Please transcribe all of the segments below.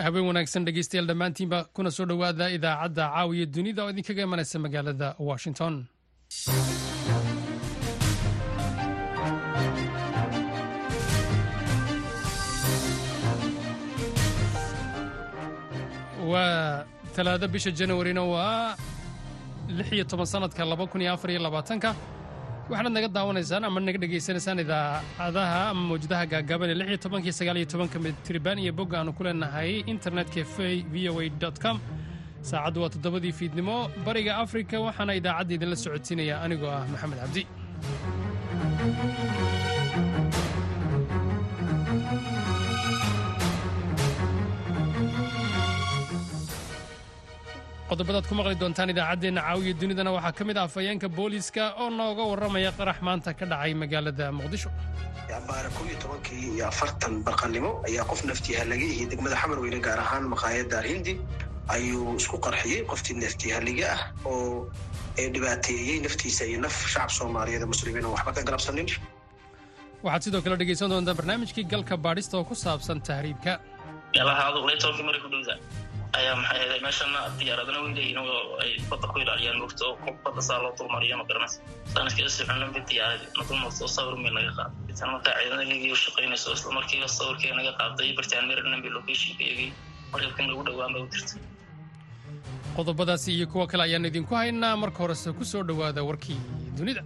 habeen wanaagsan dhegeystayaal dhammaantiinba kuna soo dhowaada idaacadda caawiya dunida oo idinkaga imanaysa magaalada washington waa talaado bisha janawarina waa lix iyo toban sanadka laba kun iyo afar iyo labaatanka waxaanaad naga daawanaysaan ama naga dhegaysanaysaan idaacadaha ama mawjadaha gaagaaban ee lix iyo tobankii sagaal iyo tobanka mitriban iyo bogga aanu ku leenahay internetka v o a com saacaddu waa toddobadii fiidnimo bariga afrika waxaana idaacadda idinla socodsiinaya anigoo ah maxamed cabdi qodobadaad ku maqli doontaan idaacaddeenna caawiya dunidana waxaa ka mid ah afhayeenka booliiska oo nooga warramaya qarax maanta ka dhacay magaalada muqdisho baara kow iyo tobankii iyo afartan barqannimo ayaa qof naftiihalaga iyo degmada xamarweyne gaar ahaan maqaayadda alhindi ayuu isku qarxiyey qoftii naftiihaliga ah oo dhibaateeyey naftiisa iyo naf shacab soomaaliyeed muslimiin oo waxba ka galabsanin waxaad sidoo kale dhegaysan doontaa barnaamijkii galka baadhista oo ku saabsan tahriibka ayaa maxay ahayd meeshana diyaaradana way leeyihin oo ay badda ku ilaaliyaan moogta oo qof badda saa loo dulmariyo ma garanaysa sanadkii soconnaba diyaaradi na dulmarta oo sawir meel naga qaaday tan markaa ciidamada ligii u shaqaynayso isla markiiba sawirkee naga qaaday bartaan maryland bay locationka iyagii markabkan lagu dhowaan bay u dirtay qodobadaasi iyo kuwo kale ayaan idinku haynaa marka horese ku soo dhowaada warkii dunida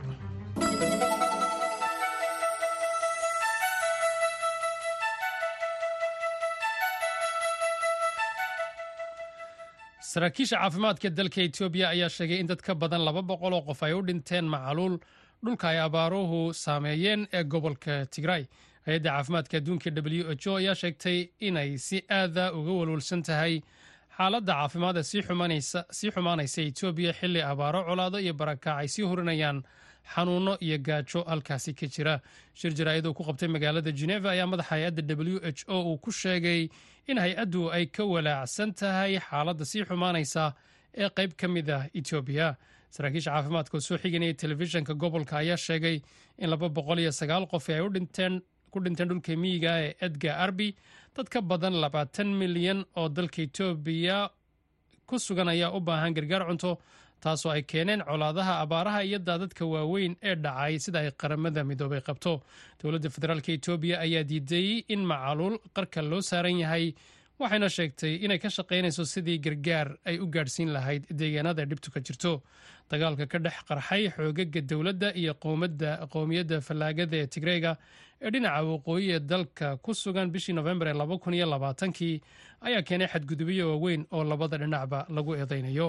saraakiisha caafimaadka dalka etoobiya ayaa sheegay in dad ka badan laba boqol oo qof ay u dhinteen macaluul dhulka ay abaaruhu saameeyeen ee gobolka tigray hay-adda caafimaadka adduunka w h o ayaa sheegtay inay si aada uga walwalsan tahay xaaladda caafimaad ee sii xumaanaysa etoobiya xilli abaaro colaado iyo barakac ay sii hurinayaan xanuuno iyo gaajo halkaasi ka jira shir jaraa'id uu ku qabtay magaalada geneva ayaa madaxa hay-adda w h o uu ku sheegay in hay-addu ay ka walaacsan tahay xaaladda sii xumaanaysa ee qayb ka mid ah etoobiya saraakiisha caafimaadka oo soo xiganaya telefishinka gobolka ayaa sheegay in laba boqol iyo sagaal qof ay ku dhinteen dhulka miyiga ee edgar arbi dad ka badan labaatan milyan oo dalka etoobiya ku sugan ayaa u baahan gargaar cunto taasoo ay keeneen colaadaha abaaraha iyo daadadka waaweyn ee dhacay sida ay qaramada midoobay qabto dowladda federaalk etoobiya ayaa diiday in macaluul qarka loo saaran yahay waxayna sheegtay inay ka shaqaynayso sidii gargaar ay u gaadhsiin lahayd deegaanada ay dhibtu ka jirto dagaalka ka dhex qarxay xoogaga dowladda iyo qowmiyadda fallaagada ee tigreega ee dhinaca waqooyi ee dalka ku sugan bishii nofembar ee laba kun iyo labaatankii ayaa keenay xadgudubyo waaweyn oo labada dhinacba lagu eedaynayo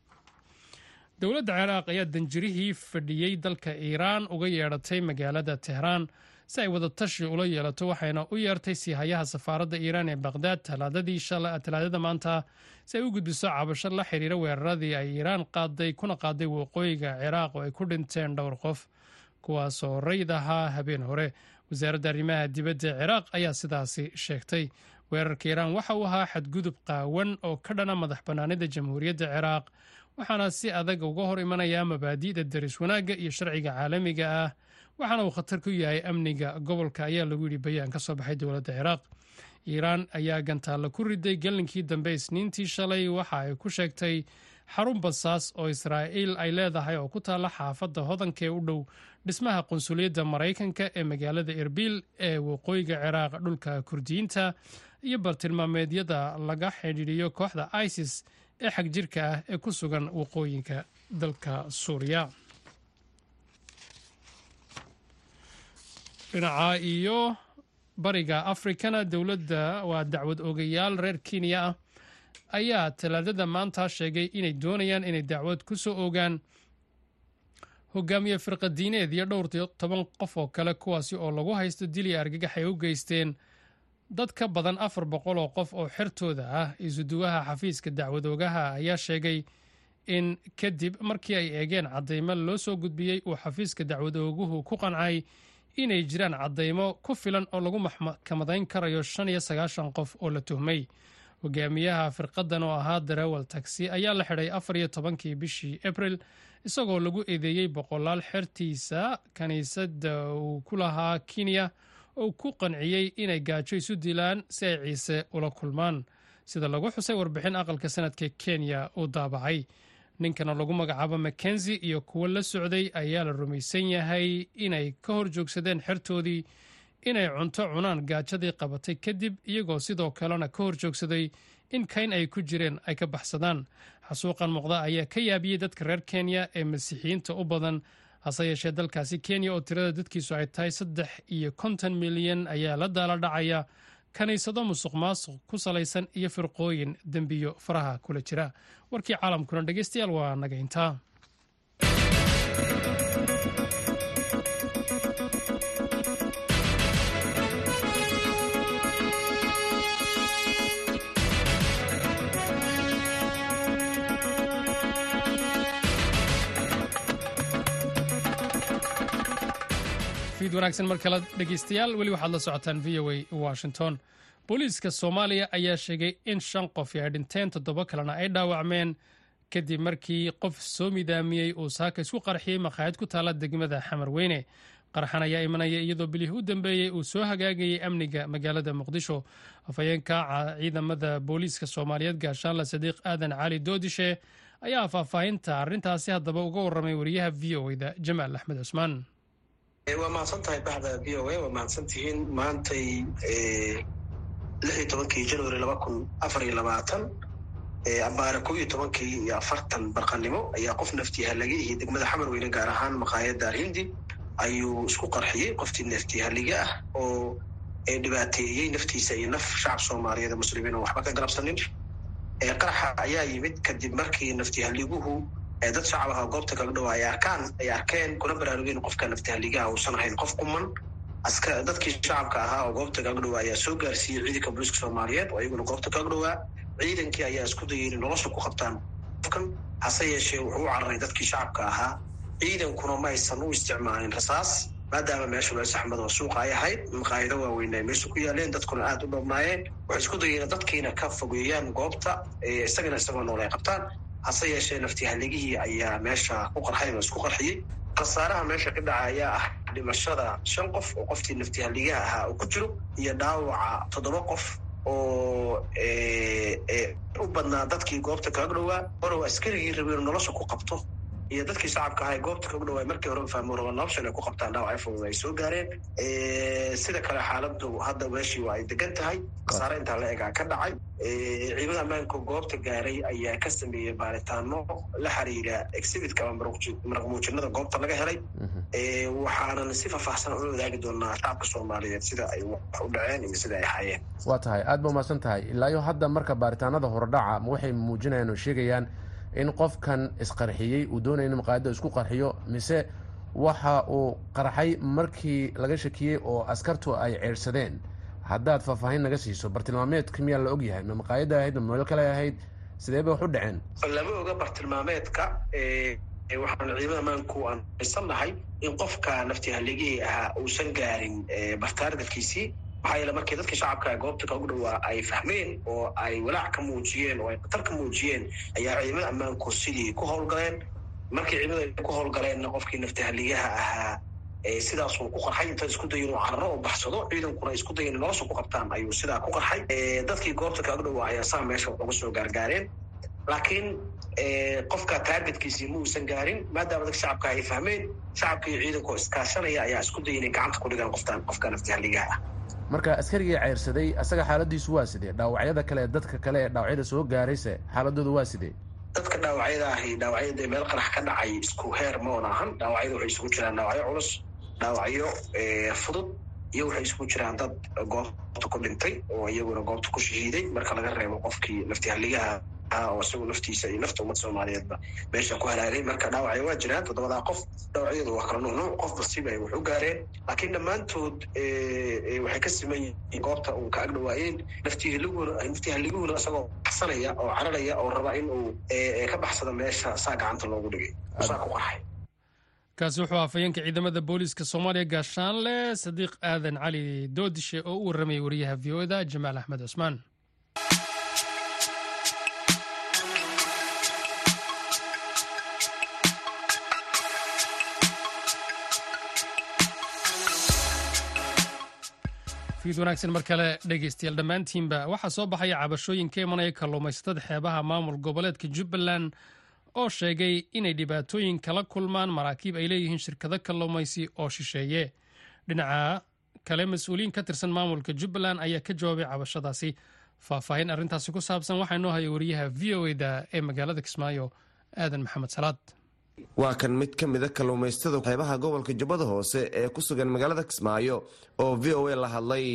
dowladda ciraaq ayaa danjirihii fadhiyey dalka iiraan uga yeedhatay magaalada tehraan si ay wadatashi ula yeelato waxayna u yeertay siihayaha safaaradda iiraan ee baqhdaad talaadada maanta si ay u gudbiso cabasho la xiriira weeraradii ay iiraan qaaday kuna qaaday waqooyiga ciraaq oo ay ku dhinteen dhowr qof kuwaasoo rayd ahaa habeen hore wasaaradda arrimaha dibadda ciraaq ayaa sidaasi sheegtay weerarka iiraan waxa uu ahaa xadgudub qaawan oo ka dhana madax bannaanida jamhuuriyadda ciraaq waxaana si adag uga hor imanayaa mabaadi'da daris wanaagga iyo sharciga caalamiga ah waxaana uu khatar ku yahay amniga gobolka ayaa lagu yidhi bayaan ka soo baxay dowladda ciraaq iiraan ayaa gantaalla ku riday gallinkii dambe isniintii shalay waxa ay ku sheegtay xarun basaas oo israa'iil ay leedahay oo ku taalla xaafadda hodanka ee u dhow dhismaha qunsuliyadda maraykanka ee magaalada erbil ee waqooyiga ciraaq dhulka kurdiyiinta iyo bartilmaameedyada laga xidhiidhiyo kooxda isis ee xag jirka ah ee ku sugan waqooyinka dalka suuriya dhinaca iyo bariga afrikana dowladda waa dacwad ogayaal reer kenya ah ayaa talaadada maanta sheegay inay doonayaan inay dacwad ku soo ogaan hogaamiye firqadiineed iyo dhowr toban qof oo kale kuwaasi oo lagu haysto dili argagax ay u geysteen dad ka badan afar boqol oo qof oo xertooda ah isuduwaha xafiiska dacwadoogaha ayaa sheegay in kadib markii ay eegeen caddaymo loo soo gudbiyey uu xafiiska dacwadooguhu ku qancay inay jiraan caddaymo ku filan oo lagu maxkamadayn karayo shan iyo sagaashan qof oo la tuhmay hogaamiyaha firqadan oo ahaa darawal taxi ayaa la xidhay afar iyo tobankii bishii abril isagoo lagu eedeeyey boqolaal xertiisa kiniisadda uu ku lahaa kenya oo ku qanciyey inay gaajo isu dilaan si ay ciise ula kulmaan sida lagu xusay warbixin aqalka sanadka kenya uu daabacay ninkana lagu magacaabo mackenzi iyo kuwo la socday ayaa la rumaysan yahay inay ka hor joogsadeen xertoodii inay cunto cunaan gaajadii qabatay kadib iyagoo sidoo kalena ka hor joogsaday in kayn ay ku jireen ay ka baxsadaan xasuuqan muuqda ayaa ka yaabiyey dadka reer kenya ee masiixiyiinta u badan hase yeeshee dalkaasi kenya oo tirada dadkiisu ay tahay saddex iyo konton milyan ayaa la daala dhacaya kiniisado musuq maasuq ku salaysan iyo firqooyin dembiyo faraha kula jira warkii caalamkuna dhegeystayaal waa naga intaa fiid wanaagsan mar kale dhegeystayaal weli waxaad la socotaan v o a washington booliiska soomaaliya ayaa sheegay in shan qof ay dhinteen toddoba kalena ay dhaawacmeen kadib markii qof soo midaamiyey uu saaka isku qarxiyey makhaayad ku taala degmada xamarweyne qarxan ayaa imanaya iyadoo bilihii u dambeeyey uu soo hagaagayay amniga magaalada muqdisho afhayeenka ciidamada booliiska soomaaliyeed gaashaanla sadiiq aadan cali doodishe ayaa faahfaahinta arrintaasi haddaba uga warramay wariyaha v o da jamaal axmed cusmaan waa mahadsan tahay baxda v o a waa mahadsan tihiin maantay lix iyo tobankii january laba kun afar iyo labaatan ambaare kow iyo tobankii iyo afartan barqanimo ayaa qof naftihalage iyo degmada xamarweyne gaar ahaan maqaayadda alhindi ayuu isku qarxiyey qoftii naftihallige ah oo dhibaateeyey naftiisa iyo naf shacab soomaaliyeed ee muslimiin oo waxba ka galabsanin qaraxa ayaa yimid kadib markii naftihaliguhu dad shacab aha goobta kaga dhawa ay arkaan ay arkeen kuna baraarugeen qofka naftahaligaha uusan ahayn qof kuman aska dadkii shacabka ahaa oo goobta kaga dhawaa ayaa soo gaarsiiyey ciidanka booliiska soomaaliyeed oo iyaguna goobta kaga dhawaa ciidankii ayaa isku dayay inay nolosha ku qabtaan qofkan hase yeeshee wuxuu u cararay dadkii shacabka ahaa ciidankuna ma aysan u isticmaalin rasaas maadaama meesha meel saxmad oo suuqa ay ahayd maqaayado waaweyn ay meesha ku yaaleen dadkuna aada u dhabnaayeen waxay isku dayeen dadkiina ka fogeeyaan goobta isagana isagoo nool ay qabtaan hase yeeshee naftihaligihii ayaa meesha ku qarxay oo isku qarxiyey khasaaraha meesha ka dhaca ayaa ah dhimashada shan qof oo qoftii naftihaligaha ahaa uu ku jiro iyo dhaawaca toddoba qof oo u badnaa dadkii goobta kaga dhowaa orow askarigii rabeen nolosha ku qabto iyo dadkii shacabka ahaa goobta kaga dhawaa markii hore fahmo raba nolosha inay ku qabtaan dhaawac fudud ay soo gaareen sida kale xaaladu hadda meeshii waa ay degan tahay khasaare intaa la egaa ka dhacay ciidamada ammaanka goobta gaaray ayaa ka sameeyey baaritaano la xiriira exhibitka ama maraqmuujinada goobta laga helay waxaanan si faahfaahsan ula wadaagi doonaa shacabka soomaaliyeed sida ay wax u dhaceen iyo sida ay ahaayeen waa tahay aada ba umahadsan tahay ilaayo hadda marka baaritaanada horedhaca ma waxay muujinayaan oo sheegayaan in qofkan isqarxiyey uu doonaya in maqaayadda isku qarxiyo mise waxa uu qarxay markii laga shakiyey oo askartu ay ceersadeen haddaad faahfaahin naga siiso bartilmaameedka miyaa la ogyahay ma maqaayadda ahayd ma meel kale ahayd sidee bay wax u dhaceen lama oga bartilmaameedka waxaan ciidamada maanku aan aysan nahay in qofka naftihaligihii ahaa uusan gaarin bartaargadkiisii maxaa yeele markii dadkii shacabka goobta kagu dhawaa ay fahmeen oo ay walaac ka muujiyeen oo ay khatar ka muujiyeen ayaa ciidamada ammaanku sidii ku howlgaleen markii ciidamada ku howlgaleenna qofkii naftahaligaha ahaa sidaasuu ku qarxay inta isku dayin uu cararo oo baxsado ciidankuna isku dayin nolosha ku qabtaan ayuu sidaa ku qarxay dadkii goobta kaga dhawaa ayaa saa meesha uga soo gaargaareen laakiin qofka taargetkiisii ma uusan gaarin maadaama dadka shacabka ay fahmeen shacabka iyo ciidanku iskaashanaya ayaa isku dayin inay gacanta ku dhigaan qoftaan qofka naftahaligaha ah marka askarigii ceyrsaday asaga xaaladiisu waa sidee dhaawacyada kale dadka kale ee dhaawacyada soo gaarayse xaaladoodu waa sidee dadka dhaawacyada ahi dhaawacyada meel qarax ka dhacay isku heer ma oon ahan dhaawacyada waxay isugu jiraan dhaawacyo culus dhaawacyo fudud iyo waxay isugu jiraan dad goobta ku dhintay oo iyaguna goobta ku shahiiday marka laga reebo qofkii naftihaligaha oo isagu naftiisa iyo nafta ummad soomaaliyeedba meesha ku halaagay marka dhaawacya waa jiraan toddobadaa qof dhaawacyadu waa kala nuunuuc qof basiba ay wax u gaareen laakiin dhammaantood waxay ka siman yihiin goobta uu ka agdhawaayeen naftihaliguna naftihaliguna isagoo baxsanaya oo cararaya oo raba in uu ka baxsado meesha saa gacanta loogu dhigay saa ku qarxay kaasi wuxuu afhayeenka ciidamada booliiska soomaaliya gaashaanle sadiiq aadan cali doodishe oo u warramayay wariyaha v o da jamaal axmed cusmaan fiid wanaagsan mar kale dhegaystayaal dhammaantiinba waxaa soo baxaya cabashooyin ka imanaya kalluumaysatada xeebaha maamul goboleedka jubbaland oo sheegay inay dhibaatooyin kala kulmaan maraakiib ay leeyihiin shirkado kalluumaysi oo shisheeye dhinaca kale mas-uuliyiin ka tirsan maamulka jubbaland ayaa ka jawaabay cabashadaasi faahfaahin arrintaasi ku saabsan waxaa inoo haya wariyaha v o eda ee magaalada kismaayo aadan maxamed salaad waa kan mid ka mida kalluumaystada xeebaha gobolka jubbada hoose ee ku sugan magaalada kismaayo oo v o a la hadlay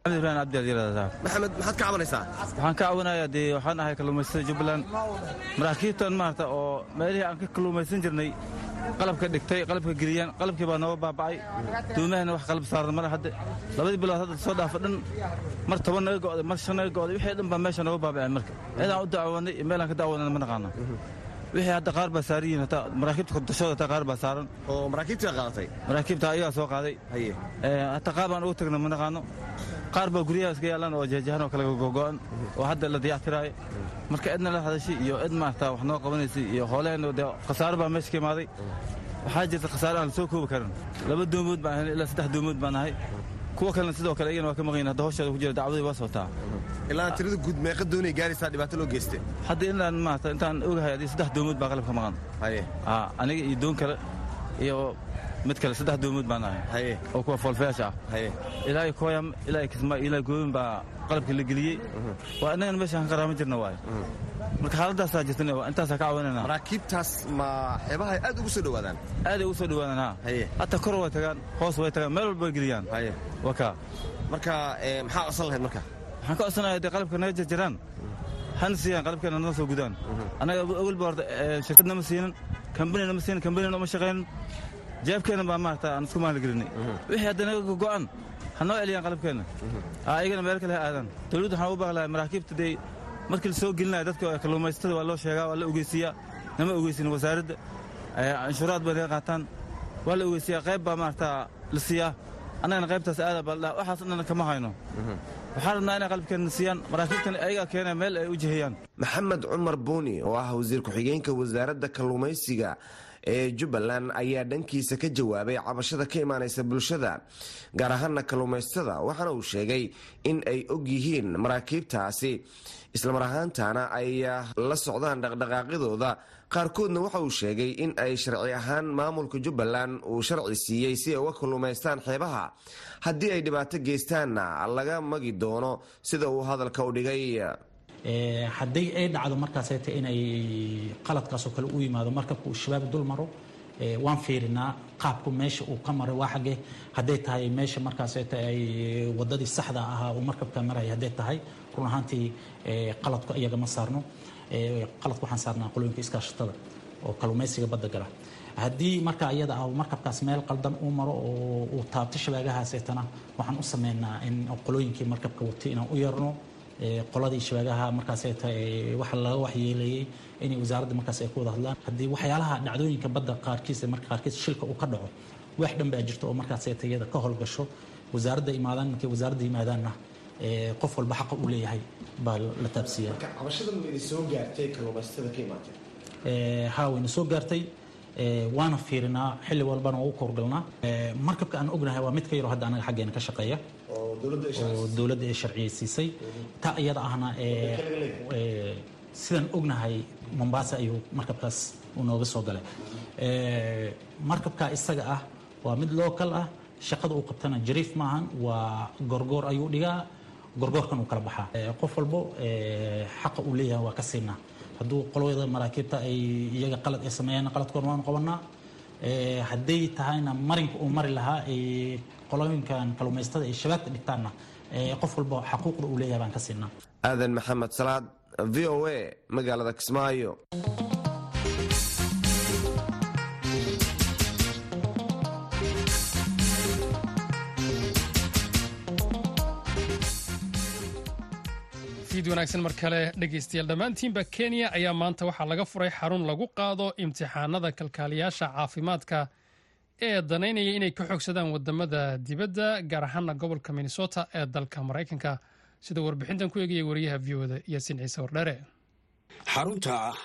maxamed maxaad ka cabanaysaa waxaan ka caawinayaa dee waxaan ahay kalluumaystada jubbaland maraakiibtan maarata oo meelihii aan ka kalluumaysan jirnay qalabka dhigtay qalabka geliyaan qalabkii baa nooga baaba'ay duumahana wax qalab saaran male hadde labadii bilood hadda soo dhaafa dhan mar toban naga go'day mar shan naga go'day wixii dhan baa meesha nooga baaba'een marka cidaan u dacwoonay iyo meelaan ka dacwoonana ma naqaano wixii hadda qaar baa saaran yihiin hataa maraakiibta kordashooda hataa qaar baa saaran oo maraakiibtii baa qaadatay maraakiibta ayagaa soo qaaday haye hataa qaar baan ugu tagna ma naqaano qaar baa guryaha iska yaallaan oo jeejahan oo kale gogo'an oo hadda la dayactiraayo marka cidna la hadashay iyo cid maarata wax noo qabanaysay iyo hooleheenna dee khasaaro baa meesha ka imaaday waxaa jirta khasaare aan la soo koobi karin laba doomood baan ahayn ilaa saddex doomood baan ahay kuwa kalena sidoo kale iyagana waa ka maqayin hadda hawsheeda ku jira dacwadii waa socotaa ilaa tirada guud meeqa doonay gaaraysaa dhibaato loo geyste hadda inaan maarata intaan ogahay haddii saddex doomood baa qalab ka maqan haye aa aniga iyo doon kale iyo mid kale saddex doomood baan ahay haye oo kuwa foolfeesha ah haye ilaa kooyam ilaa kisma ilaa gooyin baa qalabka la geliyey waa innagana meesha aan qaraama jirna waaye marka xaaladaasaa jirtan intaasaa ka caawinayna maraakiibtaas ma xeebaha aad ugu soo dhowaadaan aaday ugu soo dhowaadaan ha haye hataa kor way tagaan hoos way tagaan meel walba way geliyaan haye waa kaa marka maxaa codsan lahayd marka waxaan ka codsanayaa dee qalabka naga jarjaraan hana siiyaan qalabkeena nala soo gudaan annaga awalba horta shirkad nama siinin kambani nama siinin kambanina uma shaqaynin jeebkeena baa maarata aan isku maalgelinay wixii hadda naga gogo'an ha noo celiyaan qalabkeenna ayagana meel kale ha aadaan dawladdu waxaan ugu baaqi lahaa maraakiibta dee markii la soo gelinaya dadka kalluumaysatada waa loo sheegaa waa la ogeysiiyaa nama ogeysin wasaaradda canshuuraad bay naga qaataan waa la ogeysiiyaa qayb baa maarata la siiyaa annagana qaybtaas aada baa ladhaha waxaas dhan kama hayno waxaan rabnaa inay qalabkeenna siiyaan maraakiibtan ayagaa keenaya meel ay u jihayaan maxamed cumar buuni oo ah wasiir ku-xigeenka wasaaradda kalluumaysiga ee jubbaland ayaa dhankiisa ka jawaabay cabashada ka imaanaysa bulshada gaar ahaana kalluumaystada waxaana uu sheegay in ay og yihiin maraakiibtaasi islamar ahaantana ay la socdaan dhaqdhaqaaqyadooda qaarkoodna waxa uu sheegay in ay sharci ahaan maamulka jubbaland uu sharci siiyey si ay uga kalluumaystaan xeebaha haddii ay dhibaato geystaanna laga magi doono sida uu hadalka u dhigay hadday ay dhacdo markaaseta inay qaladkaasoo kale u yimaado markabka uu shabaab dul maro waan fiirinaa qaabku meesha uu ka maray waa xagge hadday tahay meesha markaaseta ay wadadii saxda ahaa uu markabka maraya hadday tahay run ahaantii qaladku iyaga ma saarno qaladku waxaan saarnaa qolooyinka iskaashatada oo kalluumaysiga badda gala haddii marka iyada ah markabkaas meel qaldan uu maro oo uu taabto shabaagahaaseetana waxaan u sameynaa in qolooyinkii markabka watay inaan u yeerno qoladii shabaagaha markaaseta waxa laga waxyeeleeyey inay wasaaradda markaas ay ku wada hadlaan haddii waxyaalaha dhacdooyinka badda qaarkiis marka qaarkiis shilka uu ka dhaco wax dhan baa jirta oo markaaseta iyada ka howlgasho wasaaradda imaadaan markay wasaaradda yimaadaanna qof walba xaqa uu leeyahay baa la taabsiiyaa cabashadan wayna soo gaartay kalluumaysatada ka imaatay haa wayna soo gaartay waana fiirinaa xilli walbana waa u koorgalnaa markabka aan ognahay waa mid ka yaro hadda anaga xaggeena ka shaqeeya oo dowladda ay sharciyeysiisay taa iyada ahna sidaan ognahay mombasa ayuu markabkaas uu nooga soo galay markabka isaga ah waa mid local ah shaqada uu qabtana jariif maahan waa gorgoor ayuu dhigaa gorgoorkan uu kala baxaa qof walbo xaqa uu leeyahay waa ka siinaa hadduu qolada maraakiibta ay iyaga qalad ay sameeyaan qaladkoona waanu qabanaa hadday tahayna marinka uu mari lahaa qolooyinkan kalluumaystada ay shabaagta dhigtaanna qof walba xaquuqda uu leeyahay baan ka siinaa aadan maxamed salaad v o a magaalada kismaayo fiid wanaagsan mar kale dhegaystayaal dhammaantiinba kenya ayaa maanta waxaa laga furay xarun lagu qaado imtixaanada kalkaaliyaasha caafimaadka ee danaynaya inay ka xogsadaan wadamada dibadda gaar ahaana gobolka minnesota ee dalka maraykanka sida warbixintan ku eegaya wariyaha v oda yaasiin ciise wardhere xarunta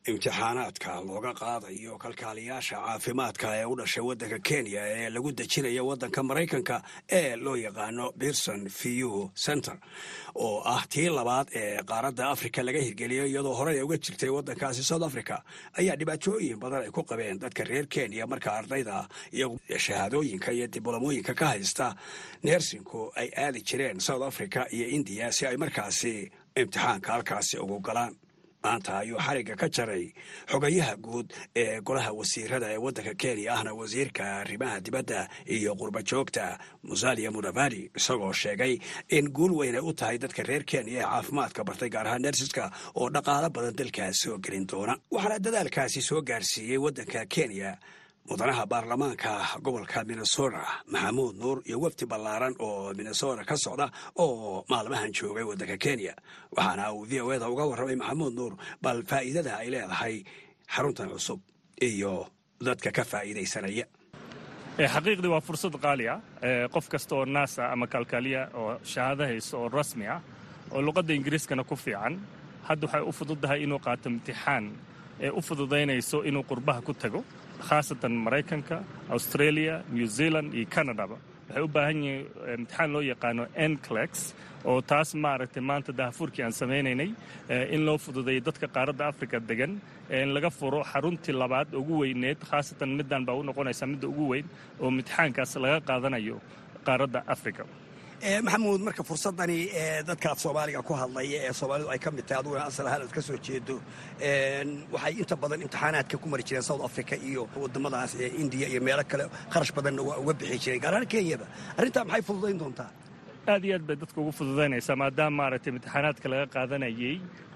imtixaanaadka looga qaadayo kalkaaliyaasha caafimaadka ee u dhashay waddanka kenya ee lagu dejinayo waddanka maraykanka ee loo yaqaano pearson vu center oo ah tii labaad ee qaaradda afrika laga hirgeliyo iyadoo horey uga jirtay waddankaasi south africa ayaa dhibaatooyin badan ay ku qabeen dadka reer kenya marka ardayda iyo shahaadooyinka iyo dibloomooyinka ka haysta neersinku ay aadi jireen south africa iyo indiya si ay markaasi imtixaanka halkaasi ugu galaan maanta ayuu xarigga ka jaray xogayaha guud ee golaha wasiirada ee waddanka kenya ahna wasiirka arrimaha dibadda iyo qurba joogta musalia mudavadi isagoo sheegay in guul weynay u tahay dadka reer kenya ee caafimaadka bartay gaar ahaan nersiska oo dhaqaalo badan dalkaas soo gelin doona waxaana dadaalkaasi soo gaarsiiyey waddanka kenya mudanaha baarlamaanka gobolka minnesota maxamuud nuur iyo wafdi ballaaran oo minnesota ka socda oo maalmahan joogay waddanka kenya waxaana uu v o eda uga warramay maxamuud nuur bal faa'iidada ay leedahay xaruntan cusub iyo dadka ka faa'iidaysanaya xaqiiqdii waa fursad qaali ah qof kasta oo naasa ama kalkaaliya oo shahaado hayso oo rasmi ah oo luqadda ingiriiskana ku fiican hadda waxay u fududahay inuu qaato imtixaan ee u fududaynayso inuu qurbaha ku tago khaasatan maraykanka australia new zealand iyo canadaba waxay u baahan yihiin imtixaan loo yaqaano enclex oo taas maaragtay maanta dahafuurkii aan samaynaynay in loo fududeeyo dadka qaaradda africa degan in laga furo xaruntii labaad ugu weyneed khaasatan middan baa u noqonaysaa midda ugu weyn oo imtixaankaas laga qaadanayo qaaradda africa maxamuud marka fursadani dadka af soomaaliga ku hadlaya ee soomaalidu ay ka mid tahay aduguna asal ahaan aad ka soo jeedo waxay inta badan imtixaanaadka ku mari jireen south africa iyo wadamadaas ee indiya iyo meelo kale kharash badanna waa uga bixi jireen gaar ahaan kenyaba arrintaa maxay fududayn doontaa aad iyo aad bay dadka ugu fududaynaysaa maadaama maaragtay imtixaanaadka laga qaadanayay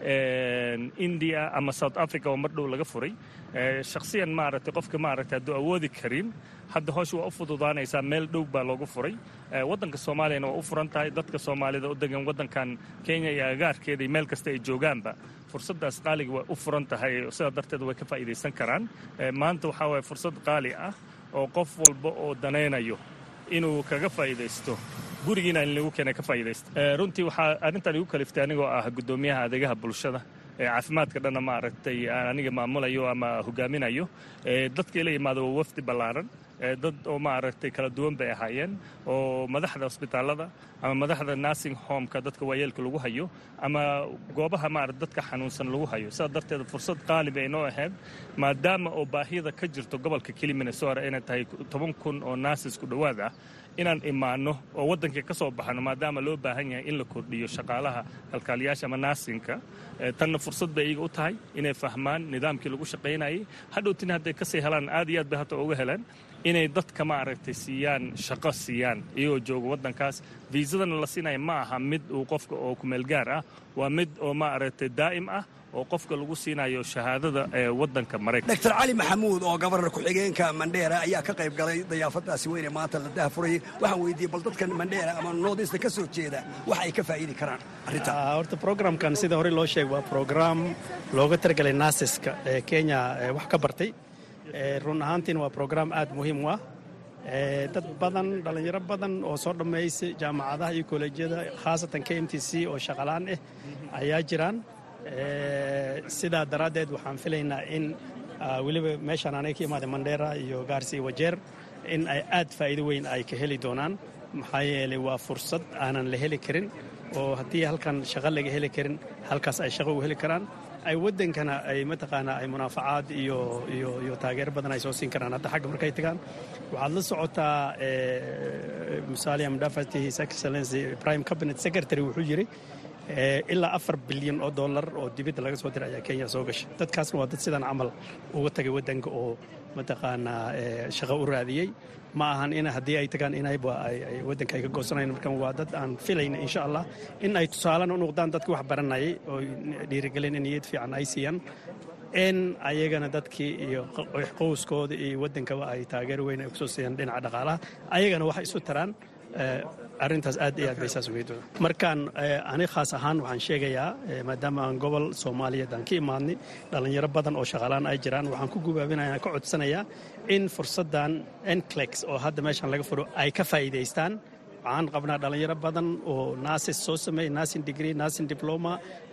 indiya ama south africa oo mar dhow laga furay shakhsiyan maaragtay qofka maaragtay hadduu awoodi karin hadda hoosh waa u fududaanaysaa meel dhow baa loogu furay waddanka soomaaliyana waa u furan tahay dadka soomaalida u degan waddankan kenya iyo agaarkeeda iyo meel kasta ay joogaanba fursaddaas qaaliga way u furan tahay sidaa darteed way ka faa'iidaysan karaan maanta waxaa waaya fursad qaali ah oo qof walba oo danaynayo inuu kaga faa'iidaysto gurigiina in lagu keena ka faa'iidaysto runtii waxaa arrintan igu kaliftay anigoo ah guddoomiyaha adeegaha bulshada caafimaadka dhanna maaragtay aan aniga maamulayo ama hogaaminayo dadka ila yimaado waa wafdi ballaaran dad oo maaragtay kala duwan bay ahaayeen oo madaxda hosbitaalada ama madaxda nursing homeka dadka waayeelka lagu hayo ama goobaha maarata dadka xanuunsan lagu hayo sidaa darteed fursad qaali bay noo ahayd maadaama oo baahida ka jirto gobolka keli minnesota inay tahay toban kun oo nurses ku dhowaad ah inaan imaanno oo waddankii ka soo baxno maadaama loo baahan yahay in la kordhiyo shaqaalaha kalkaaliyaasha ama naasinka tanna fursad bay iyaga u tahay inay fahmaan nidaamkii lagu shaqaynayay hadhowtina hadday kasii helaan aad iyo aad bay hata uga heleen inay dadka maaragtay siiyaan shaqo siiyaan iyagoo jooga waddankaas viisadana la siinaya ma aha mid uu qofka oo kumeelgaar ah waa mid oo maaragtay daa'im ah oo qofka lagu siinayo shahaadada ee waddanka maraykanka doctor cali maxamuud oo gabarnar ku-xigeenka mandheera ayaa ka qayb galay dayaafadaasi weyne maanta la dahafurayay waxaan weydiiyey bal dadkan mandheera ama noodista ka soo jeeda waxa ay ka faa'iidi karaan arrinta horta programkan sida hore loo sheegay waa program looga targelay naasiska ee kenya wax ka bartay run ahaantiina waa program aad muhiim u ah dad badan dhallinyaro badan oo soo dhammaysay jaamacadaha iyo kollejyada khaasatan k m t c oo shaqalaan ah ayaa jiraan sidaa daraaddeed waxaan filaynaa in weliba meeshaan anay ka imaaday mandheera iyo gaarsi iyo wajeer in ay aad faa'iido weyn ay ka heli doonaan maxaa yeelay waa fursad aanan la heli karin oo haddii halkan shaqo laga heli karin halkaas ay shaqo u heli karaan ay waddankana ay mataqaanaa ay munaafacaad iyo iyo iyo taageero badan ay soo siin karaan hadda xagga markay tagaan waxaad la socotaa musalia mudafati his excellency prime cabinet secretary wuxuu yidhi ilaa afar bilyan oo dollar oo dibadda laga soo diray ayaa kenya soo gashay dadkaasna waa dad sidan camal uga tagay waddanka oo mataqaanaa shaqo u raadiyey ma ahan in haddii ay tagaan inayba waddanka ay ka goosanayn markan waa dad aan filayna insha allah in ay tusaalena u noqdaan dadkii wax baranayay oo dhiirigelin in niyad fiican ay siiyaan in ayagana dadkii iyo qowskooda iyo waddankaba ay taageero weyn ay kusoo siiyaan dhinaca dhaqaalaha ayagana waxay isu taraan arrintaas aad iyo aad bay saas ugeyd markaan ani khaas ahaan waxaan sheegayaa maadaama aan gobol soomaaliyeed aan ka imaadnay dhallinyaro badan oo shaqaalaan ay jiraan waxaan ku gubaabinaya ka codsanayaa in fursaddan enclex oo hadda meeshaan laga furo ay ka faa'iidaystaan waxaan qabnaa dhallinyaro badan oo naasis soo sameeyey naasin degree naasin diploma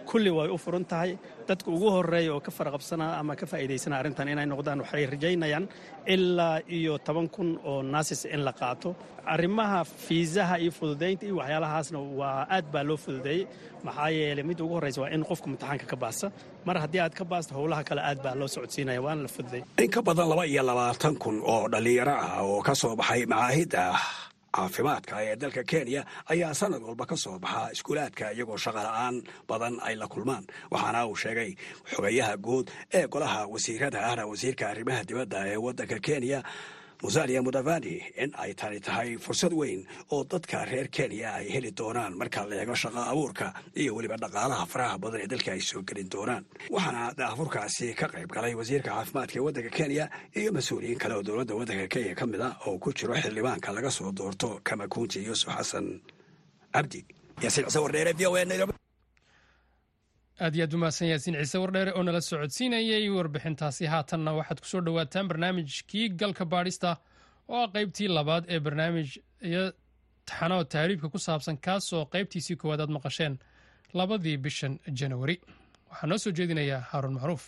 kulli way u furan tahay dadka ugu horeeya oo ka faraqabsanaa ama ka faa'iidaysana arrintan inay noqdaan waxay rajaynayaan ilaa iyo toban kun oo naasis in la qaato arrimaha fiisaha iyo fududaynta iyo waxyaalahaasna waa aad baa loo fududeeyey maxaa yeelay midda ugu horreysa waa in qofka imtixaanka ka baasta mar haddii aad ka baasto howlaha kale aad baa loo socodsiinaya waana la fududeey in ka badan laba iyo labaatan kun oo dhallinyaro ah oo ka soo baxay macaahidda caafimaadka ee dalka kenya ayaa sanad walba ka soo baxa iskuulaadka iyagoo shaqola'aan badan ay la kulmaan waxaana uu sheegay xogayaha guud ee golaha wasiirada ahna wasiirka arrimaha dibadda ee waddanka kenya musalia mudavani in ay tani tahay fursad weyn oo dadka reer kenya ay heli doonaan marka la eego shaqo abuurka iyo weliba dhaqaalaha faraha badan ee dalka ay soo gelin doonaan waxaana daafurkaasi ka qayb galay wasiirka caafimaadka ee waddanka kenya iyo mas-uuliyiin kale oo dowladda waddanka kenya ka mid a oo ku jiro xildhibaanka laga soo doorto kamakunji yuusuf xasan cabdi yaasiin cise wardheere v o a nairobi aad iyo aad u mahadsan yaasiin ciise wardheere oo nala socodsiinayay warbixintaasi haatanna waxaad kusoo dhowaataan barnaamijkii galka baadhista oo ah qaybtii labaad ee barnaamij iyo taxanoo tahriibka ku saabsan kaasoo qaybtiisii koowaad aad maqasheen labadii bishan janawari waxaa noo soo jeedinayaa haaruun macruuf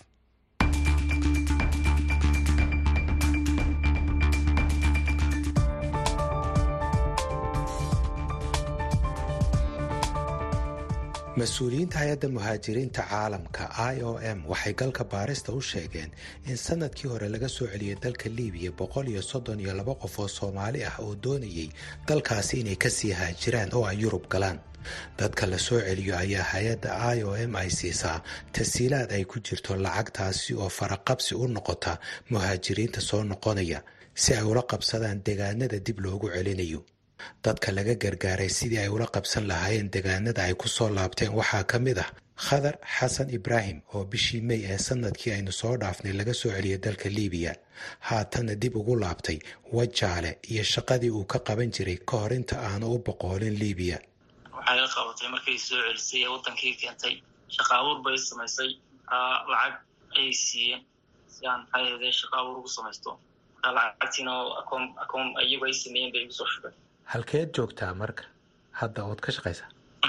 mas-uuliyiinta hay-adda muhaajiriinta caalamka i o m waxay galka baarista u sheegeen in sanadkii hore laga soo celiyay dalka liibiya boqol iyo soddon iyo laba qof oo soomaali ah oo doonayay dalkaasi inay kasii haajiraan oo ay yurub galaan dadka la soo celiyo ayaa hay-adda i o m ay siisaa tasiilaad ay ku jirto lacagtaasi oo faraqabsi u noqota muhaajiriinta soo noqonaya si ay ula qabsadaan deegaanada dib loogu celinayo dadka laga gargaaray sidii ay ula qabsan lahaayeen deegaanada ay ku soo laabteen waxaa ka mid ah khadar xasan ibraahim oo bishii mey ee sanadkii aynu soo dhaafnay laga soo celiyay dalka liibiya haatanna dib ugu laabtay wajaale iyo shaqadii uu ka qaban jiray ka hor inta aanu u boqoolin liibiya waxay la qabatay markay soo celisay ee wadankii keentay shaqa abuur bay samaysay lacag ayay siiyeen si aan maxaa yeede shaqa abuur ugu samaysto markaa lacagtiina akoon akoon iyagu ay sameeyeen bay igu soo shubeen halkeed joogtaa marka hadda ood ka shaqaysaa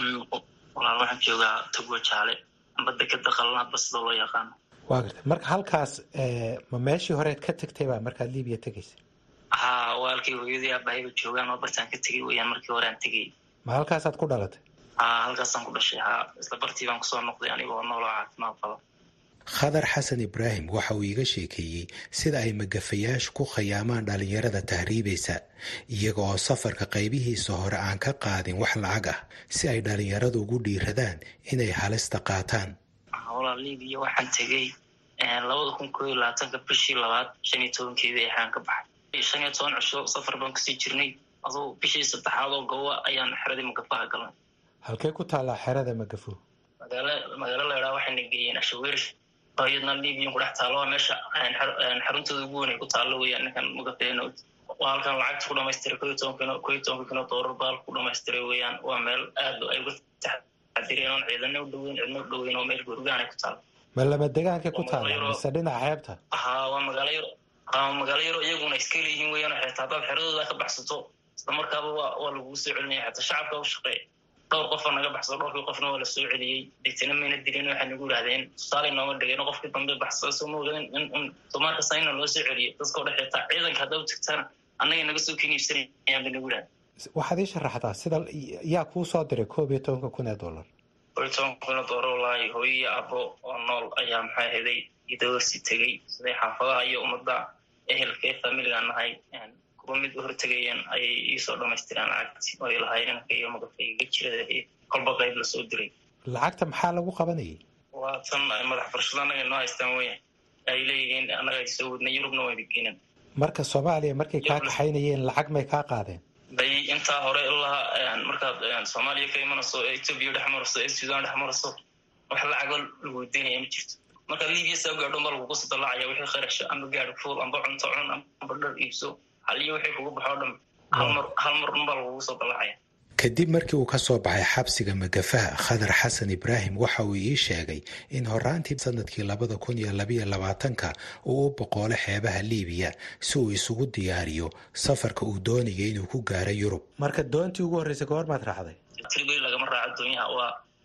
walaal waxaan joogaa togwa jaale amba dekeda qalana basida loo yaqaano waa garta marka halkaas ma meeshii horeed ka tegtay baa markaad liibiya tegaysa haa waalkay hooyadii aabahayba joogaan oo bartaan ka tegay weyaan markii hore aan tegay ma halkaasaad ku dhalatay haa halkaasaan ku dhashay haa isla bartii baan kusoo noqday anigoo nooloo caafimaad qaba khadar xasan ibraahim waxa uu iiga sheekeeyey sida ay magafayaashu ku khayaamaan dhallinyarada tahriibaysa iyaga oo safarka qaybihiisa hore aan ka qaadin wax lacag ah si ay dhallinyaradu ugu dhiiradaan inay halista qaataan walaa libiya waxaan tegey labada kun koo iyo labaatanka bishii labaad shan iyo tobankeedii axaan ka baxay shan iyo toban cisho safar baan kusii jirnay aduu bishii saddexaad oo gowa ayaan xeradii magafaha galnay halkee ku taallaa xerada magafo magaalo magaalo laydhaa waxayna geeyeen ashaweerish iyadna libiyan kudhex taalo waa meesha xaruntooda ugu weyn ay ku taallo weyaan ninkan magafeeno waa halkan lacagta ku dhamaystiray ko iyo toban kino ko iyo tobanka kino doolar baal ku dhamaystiray weyaan waa meel aad ay uga taxadireen oon ciidana u dhoweyn cidna u dhoweyn oo meel gurgaan ay ku taalo ma lama degaanka ku taalla mise dhinaca xeebta haa waa magaalo yaro haa magaalo yaro iyaguna iska leeyihiin weyaan xeeta haddaad xeradooda ka baxsato isla markaaba waa waa lagugu soo celinaya xataa shacabka u shaqeeya dhowr qofaa naga baxsado dhowrkii qofna waa la soo celiyey degtana mayna dilin waxay nagu yidhahdeen tusaale nooma dhigeen qofkii dambe baxsado soo maogadin in soomaalkasta ina loo soo celiyo dadkao dhex xitaa ciidanka haddaa u tagtana annaga naga soo keni ibsanayaan bay nagu yidhahdeen waxaad ii sharaxdaa sida yaa kuu soo diray koob iyo tobanka kun ee dollar koob iyo tobanka kun ee dollar wallaahi hooyo iyo abo oo nool ayaa maxaa heday idawarsi tegey siday xaafadaha iyo ummadda ehelkee familigaan nahay kuwa mid u hortegayeen ayay iisoo dhamaystireen lacagti oo ay lahaayeen inanka iyo magafayga jirada kolba qayb lasoo diray lacagta maxaa lagu qabanayay waa tan madax furashada annaga inoo haystaan weya ay leeyihiin annaga ay soo wadnay yurubna wayna geeneen marka soomaaliya markay kaa kaxaynayeen lacag may kaa qaadeen bay intaa hore ilaa markaad soomaaliya ka imanayso ee etoobiya dhex marayso ee sudan dhex marayso wax lacago lagu weydiinaya ma jirto markaad libiya saa gaadhon baa lagugu sadalaacaya wixii kharasha amba gaadhi fuul amba cunto cun amba dhar iibso haliyo wixii kugu baxoo dhan halmar hal mar unbaa lagugu soo dalaacaya kadib markii uu ka soo baxay xabsiga magafaha khadar xasan ibraahim waxa uu ii sheegay in horaantii sanadkii labada kun iyo labayo labaatanka uu u boqoolo xeebaha liibiya si uu isugu diyaariyo safarka uu doonaya inuu ku gaaro yurub marka doontii ugu horreysay goormaad raacday tribay lagama raaco doonyaha waa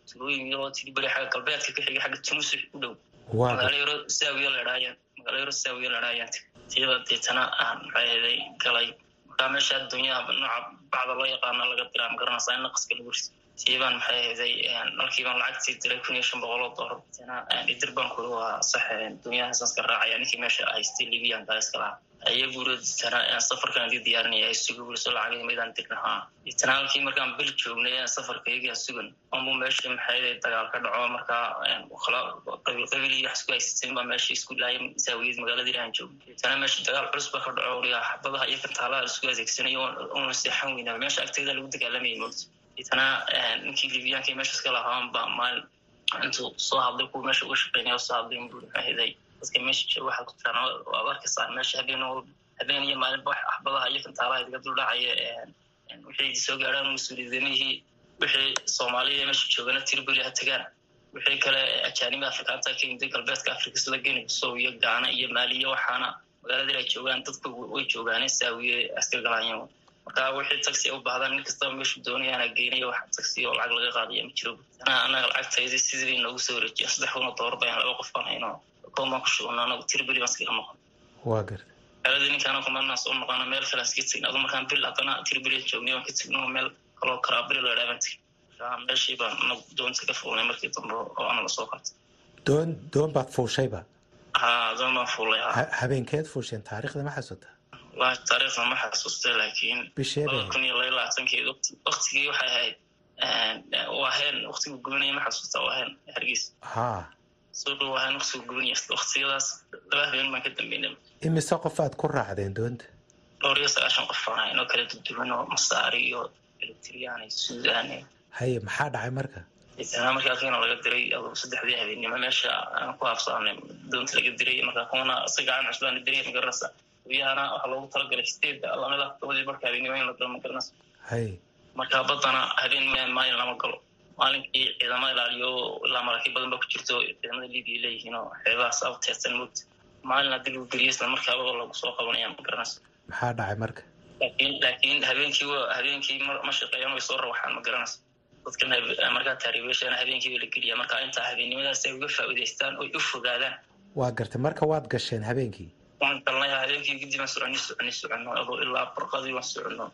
tulooyin yaroo tiliberi xagga galbeedka ka xigay xagga tunusi u dhow waa magaalo yaro saawiya la idhaayaan magaalo yaro saawiya la idhaayaan tiyada deetana aan maxay ahaday galay markaa meesha adduunyaha nooca bacda loo yaqaano laga diraa magaranaysaa in naqaska lagu riso tiyabaan maxay ahaday markiibaan lacagtii diray kun iyo shan boqol oo doolar deetana idir baan kuli waa sax adduunyahaasaan iska raacaya ninkii meesha haystay libiyan baa iska lahaa iyagu uri deetana safarkan adii diyaarinaya ay suga wuriso lacagay maydaan dirnahaa deetana halkii markaan bil joognay safarka iyagaa sugan anbu meesha maxay ahaday dagaal ka dhaco markaa qabiil qabiil iyo wax isku haysateen baa meesha isku laayay saawiyad magaaladii aan joogno deetana meesha dagaal culus baa ka dhaco uriga xabadaha iyo kantaalaha isku adeegsanayo una seexan weynaa meesha agteeda lagu dagaalamayay moogta deetana ninkii libiyaanka meesha iska lahaan baa maalin intuu soo hadlay kuwa meesha uga shaqeynaya soo hadlay buri maxay dadka meesha jooga waxaad ku tiraan waad arkaysaa meesha habeen habeen iyo maalinba wax axbadaha iyo kantaalaha idiga duldhacaya wixii idi soo gaadhaan mas-uuliyadamihii wixii soomaaliya meesha joogana tiribuli ha tagaan wixii kale ajaaniba afrikaanta ka yimid galbeedka afrika sida geni bisow iyo gaana iyo maaliya waxaana magaaladii ay joogaan dadka way joogaane saawiye aska galaanyo marka wixii taxi u baahdaan nin kastaba meeshu doonayaana geenaya wax taxi oo lacag laga qaadaya ma jiro anaga lacagtaydi sidii bay noogu soo wareejiyeen saddex kuna doolar bayaan laba qof baan hayno baan ku shugna anagu tiribeli baan iskaga noqon waa garta magaaladii ninkaana kumanaa soo noqona meel kale iska tegin adu markaan bil haddana tiribeli joognay waan ka tegno meel kaloo karaabili la idhaa baan tegin marka meeshii baan anagu doonta ka fuulnay markii dambe oo anaga soo qabtay doon doon baad fuushayba ha doon baan fuulay ha habeenkeed fuusheen taariikhda ma xasuuta wallahi taariikhda ma xasuustay laakiin bisheeda laba kun iyo laba labaatankeed waktigii waxay ahayd waa heen waktigu gubanaya ma xasuusta waa heen hargeysa ha soo dhow waa heen waktigu gubanaya waktiyadaas laba habeen baan ka dambeynay imise qof aad ku raacdeen doonta dhowr iyo sagaashan qof baan ahayn oo kala duduwan oo masaari iyo eritriyaan iyo suudaan haye maxaa dhacay marka deetana markii halkiina laga diray aduu saddexdii habeennimo meesha aan ku habsaanay doonta laga diray markaa kuwana si gacan cusbaan diray magaranaysa biyahana waxaa loogu talagalay sideedda lamida todobadii marka habeennimo in la galo magaranaysa haye marka baddana habeen maalin lama galo maalinkii ciidama ilaaliyo ilaa maraakiib badan ba ku jirto ciidamada libiya leeyihiin oo xeebahaas ab teersan moogta maalin haddii lagu geliyo isla markaaba lagu soo qabanaya magaranaysa maxaa dhacay marka laakiin laakiin habeenkii habeenkii ma shaqeeyaan way soo rawaxaan ma garanaysa dadkan markaa taariibeeshana habeenkii bay la geliya marka intaa habeennimadaas ay uga faa'iidaystaan oy u fogaadaan waa gartay marka waad gasheen habeenkii waan galnay habeenkii kadib aan soconi soconi soconno adoo ilaa barqadii waan soconno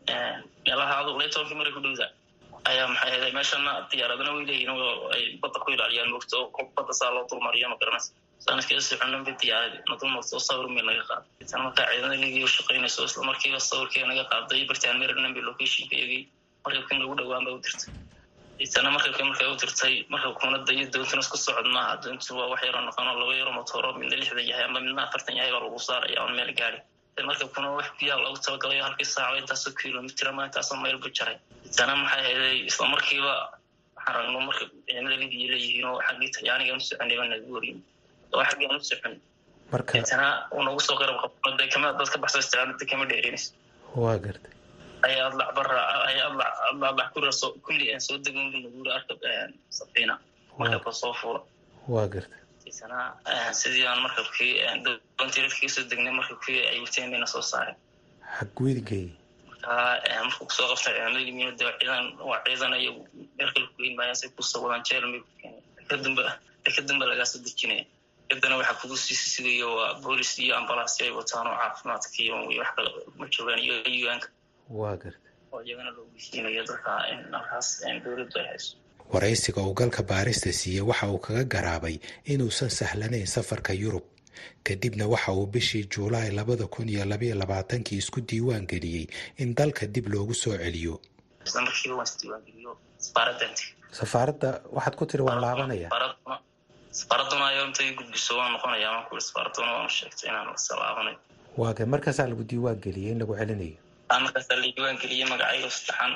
meelaha aduu lay tobankii maray ku dhowda ayaa maxay ahayd meeshana diyaaradana way leeyihin oo ay badda ku ilaaliyaan moogta oo badda saa loo dulmariyo ma garanaysa saan iskaga soconno ba diyaaradi na dulmarto oo sawir meel naga qaaday itan markaa ciidamada ligiya u shaqaynayso isla markiiba sawirkeega naga qaaday bartaan maryland bay locationka eegay markabkin lagu dhowaan ba u dirtay itana markabka markay u dirtay markabkuna dayo doontuna isku socod maaha doontu waa wax yaroo noqono laba yaro motooro midna lixdan yahay ama midna afartan yahay baa lagu saaraya on meel gaari markabkuna wax biyaa loogu talagalayo halkii saaco intaasoo kilomitr ama intaasoo mayl bu jaray itana maxay hayday isla markiiba waxaan ragno marka ciidamada libiya leeyihiin oo xaggii talyaaniga u soconay baa nagu wariyin oo xaggii aan u socon marka itana uu nagu soo qarab qabno de kama dad ka baxso isticaadada kama dheerinayso waa gartay ay adlac bara ay adlac adlac kura soo kulli aan soo degan bu nagu arka safiina markabka soo fuula waa gartay isana sidii aan markabkii doontii rafkii soo degnay markabkii ay wateen bayna soo saareen xagwedigay markaa markuu kusoo qabtay ciidamada yimiin de ciidan waa ciidan iyo meel kale kugeyn maayaan say kusoo wadaan jeel may ku keenay kadamba kadamba lagaa soo dejinaya kadana waxaa kugu sii sigayo waa boolis iyo ambalaasyo ay wataan oo caafimaadka iyo wax kale ma joogaan iyo un-ka waa gartay oo iyagana loo geysiinayo dadka halkaas dowladdu ay hayso waraysiga uu galka baarista siiyey waxa uu kaga garaabay inuusan sahlanayn safarka yurub kadibna waxa uu bishii juulaay labada kun iyo labaiyo labaatankii isku diiwaan geliyey in dalka dib loogu soo celiyo isla markiiba waan isdiiwaangeliyo safaaraddanti safaaradda waxaad ku tiri waan laabanaya safaaraduna safaaraduna ayaa intay gudbiso waan noqonaya waan kuuri safaaraduna waanu sheegtay inaan isa laabanayo waaga markaasaa lagu diiwaan geliyey in lagu celinayo markaasaa la diiwaan geliyey magacayga saddexan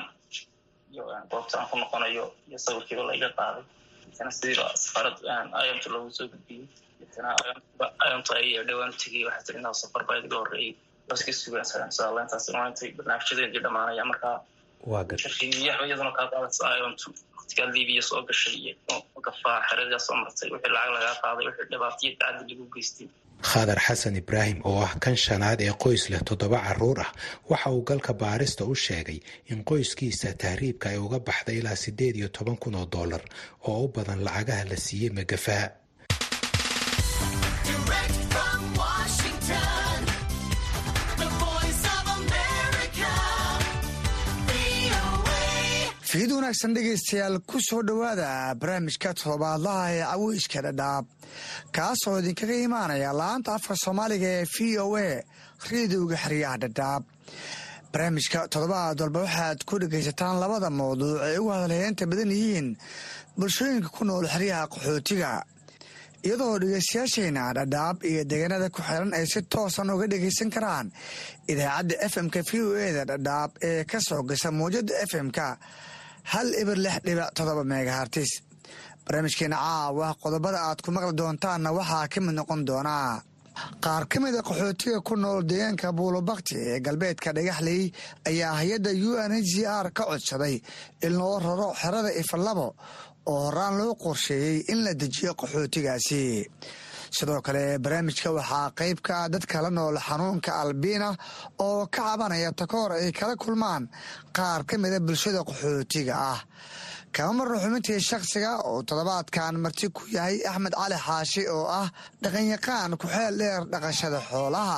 iyo goobta aan ku noqonayo iyo sawirkiiba laiga qaaday itana sidiiba safaarad ayamta loogu soo gudbiyey itana ayamta ay dhowaan u tegay waxaa tiri inaa safar baa iga horreeyey baska sugaan saalaintaas intay barnaamijyadeedii dhamaanaya markaa waa gartay shirkiyaxba iyaduna kaa qaadaysa ayamtu dadkaa libiya soo gashay iyo gafaa xeradaa soo martay wixii lacag lagaa qaaday wixii dhibaataiyo tacadi lagu geystay khadar xasan ibraahim oo ah kan shanaad ee qoys leh toddoba caruur ah waxa uu galka baarista u sheegay in qoyskiisa tahriibka ay uga baxday ilaa siddeed iyo toban kun oo dollar oo u badan lacagaha la siiyey magafaa fiid wanaagsan dhegaystayaal ku soo dhowaada barnaamijka toddobaadlaha ee caweyska dhadhaab kaasoo idinkaga imaanaya la-aanta afka soomaaliga ee v o a rediowga xeryaha dhadhaab barnaamijka toddobaad walba waxaad ku dhegaysataan labada mawduuc ay ugu hadalheynta badan yihiin bulshooyinka ku nool xeryaha qaxootiga iyadoo dhegaystayaashayna dhadhaab iyo deegaanada ku xiran ay si toosan uga dhegaysan karaan idaacadda f m-ka v o eda dhadhaab ee ka soo gasha mawjada f m-ka hal ibir lix dhibic todoba megahartis barnaamijkeena caawa qodobada aad ku maqli doontaanna waxaa ka mid noqon doonaa qaar ka mida qaxootiga ku nool deegaanka buulobakti ee galbeedka dhagaxley ayaa hay-adda u n h r ka codsaday in loo raro xerada ifalabo oo horaan loo qorsheeyey in la dejiyo qaxootigaasi sidoo kale barnaamijka waxaa qayb ka ah dadka la nool xanuunka albiina oo ka cabanaya takoor ay kala kulmaan qaar ka mida bulshada qaxootiga ah kama marno xubintii shakhsiga oo toddobaadkan marti ku yahay axmed cali xaashi oo ah dhaqanyaqaan ku-xeel dheer dhaqashada xoolaha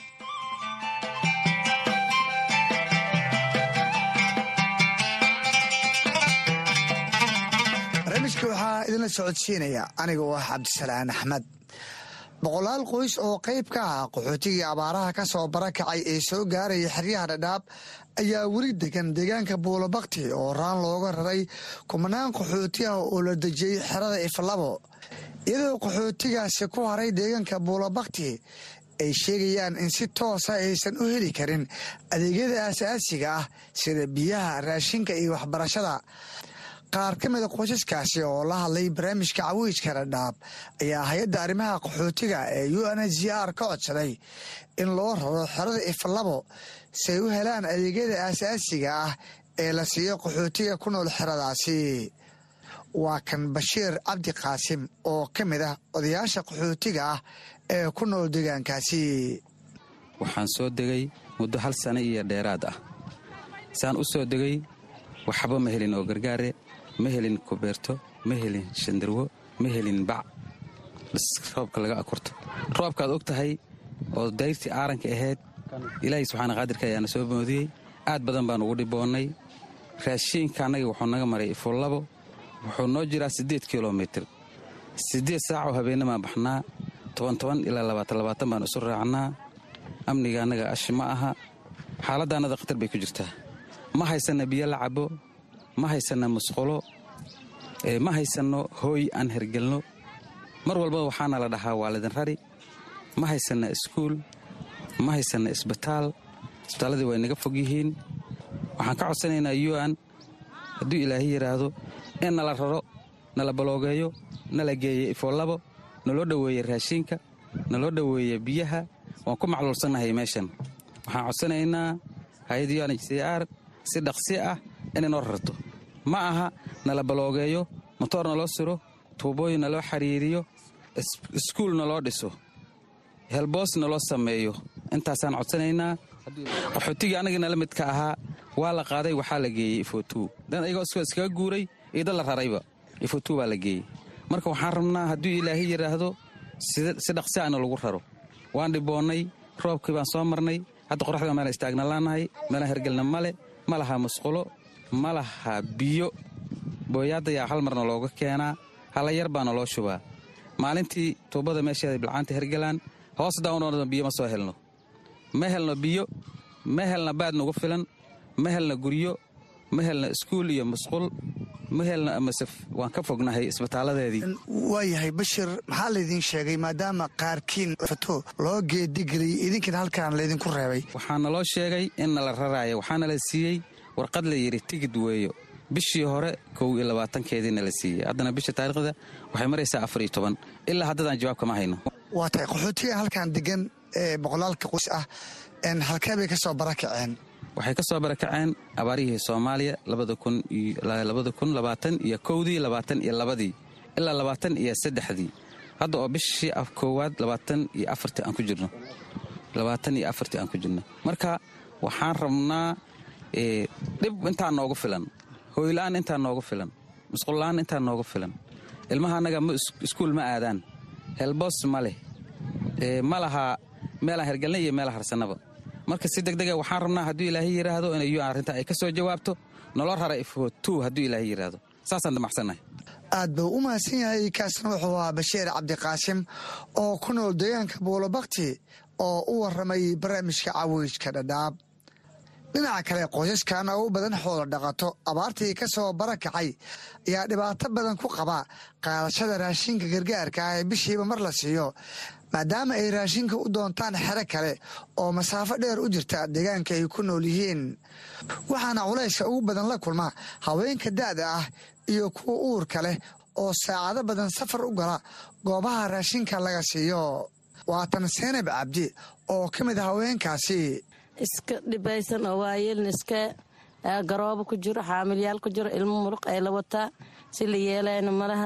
barnaamijka waxaa idinla socodsiinaya aniga oo ah cabdisalaan axmed boqolaal qoys oo qayb ka ah qaxootigii abaaraha ka soo barakacay ee soo gaaraya xeryaha dhadhaab ayaa weli degan deegaanka buulobakti oo raan looga raray kumanaan qaxooti ah oo la dejiyey xerada iflabo iyadoo qaxootigaasi ku haray deegaanka buulobakti ay sheegayaan in si toosa aysan u heli karin adeegyada aasaasiga ah sida biyaha raashinka iyo waxbarashada qaar ka mida qoysaskaasi oo la hadlay barnaamijka cawiijka dhadhaab ayaa hay-adda arrimaha qaxootiga ee u n h r ka codsaday in loo raro xerada iflabo si ay u helaan adeegyada aasaasiga ah ee la siiyo qaxootiga ku nool xeradaasi waa kan bashiir cabdi qaasim oo ka mid ah odayaasha qaxootiga ah ee ku nool deegaankaasi waxaan soo degay muddo hal sano iyo dheeraad ah saan u soo degay waxba ma helin oo gargaare ma helin kubeerto ma helin shandarwo ma helin bac bas roobka laga akurto roobkaad og tahay oo dayrtii aaranka ahayd ilaahay subxaana qaadirka ayaana soo moodiyey aad badan baan ugu dhiboonnay raashiinka annaga wuxuu naga maray ifullabo wuxuu noo jiraa siddeed kilomitir siddeed saacoo habeennamaan baxnaa toban toban ilaa labaatan labaatan baan isu raacnaa amniga annaga ashi ma aha xaaladda annada khatar bay ku jirtaa ma haysanna biyo la cabo ma haysanna musqulo ma haysanno hooy aan hergelno mar walbaba waxaana la dhahaa waa lidin rari ma haysanna iskuul ma haysanna isbitaal isbitaalladii way naga fog yihiin waxaan ka codsanaynaa yuan hadduu ilaahay yidhaahdo in nala raro nala baloogeeyo nala geeyo ifoolabo naloo dhoweeye raashiinka naloo dhoweeye biyaha waan ku macluulsannahay meeshan waxaan codsanaynaa hay-adda un h c r si dhaqsi ah inay noo rarto ma aha nala baloogeeyo motoor naloo siro tuubooyin naloo xiriiriyo iskuul naloo dhiso helboos naloo sameeyo intaasaan codsanaynaa qaxootigii annagii nala midka ahaa waa la qaaday waxaa la geeyey ifotuu dan ayagoo iskaga guuray iyo dad la rarayba ifotuu baa la geeyey marka waxaan rabnaa hadduu ilaahay yidhaahdo si dhaqsi ana lagu raro waan dhiboonnay roobkii baan soo marnay hadda qoraxda meela istaagna laanahay meelaan hergelna male ma laha musqulo ma laha biyo booyaadayaa hal marna looga keenaa hala yar baana loo shubaa maalintii tuubada meesheeda bilcaanta hergelaan hoos daawno biyo ma soo helno ma helno biyo ma helna baad nagu filan ma helna guryo ma helna iskuul iyo musqul ma helna amasef waan ka fognahay isbitaaladeedii waayahay bashir maxaa laydin sheegay maadaama qaarkiin fato loo geedigeliyey idinkiina halkaan laydinku reebay waxaana loo sheegay in nala raraaya waxaana la siiyey warqad la yidhi tigid weeyo bishii hore kow iyo labaatankeediina la siiyey haddana bisha taariikhda waxay maraysaa afar iyo toban ilaa haddadaan jawaab kama hayno waa tahay qaxootiga halkaan degan ee boqolaalka qoys ah halkee bay ka soo barakaceen waxay ka soo barakaceen abaarihii soomaaliya iyo kowdii labaatan iyo labadii ilaa labaatan iyo saddexdii hadda oo bishii koowaad labaatan iyo afartii aan ku jirno labaatan iyo afartii aan ku jirno marka waxaan rabnaa dhib intaa noogu filan hooyla-aan intaa noogu filan musqulla-aan intaa noogu filan ilmaha annaga iskuul ma aadaan helboos ma leh ma laha meelaan hergelna iyo meela harsannaba marka si degdega waxaan rabnaa hadduu ilaahay yidhaahdo inay un arrinta ay ka soo jawaabto nolo rara ifootu hadduu ilaahay yidhaahdo saasaan damacsannahay aad buu u mahadsan yahay kaasna wuxuu ahaa bashiir cabdiqaasim oo ku nool deegaanka buulobakti oo u warramay barnaamijka cawiijka dhadhaab dhinaca kale qoysaskan oo u badan xoolo dhaqato abaartii ka soo barakacay ayaa dhibaato badan ku qaba qaadashada raashinka gargaarka ah ee bishiiba mar la siiyo maadaama ay raashinka u doontaan xero kale oo masaafo dheer u jirta deegaanka ay ku nool yihiin waxaana culayska ugu badan la kulma haweenka da'da ah iyo kuwa uurka leh oo saacado badan safar u gala goobaha raashinka laga siiyo waatan seenab cabdi oo ka mid a haweenkaasi iska dhibaysan oo waayeelna iska garoobo ku jiro xaamilyaal ku jiro ilmo muruq ay la wataa si la yeelayna malaha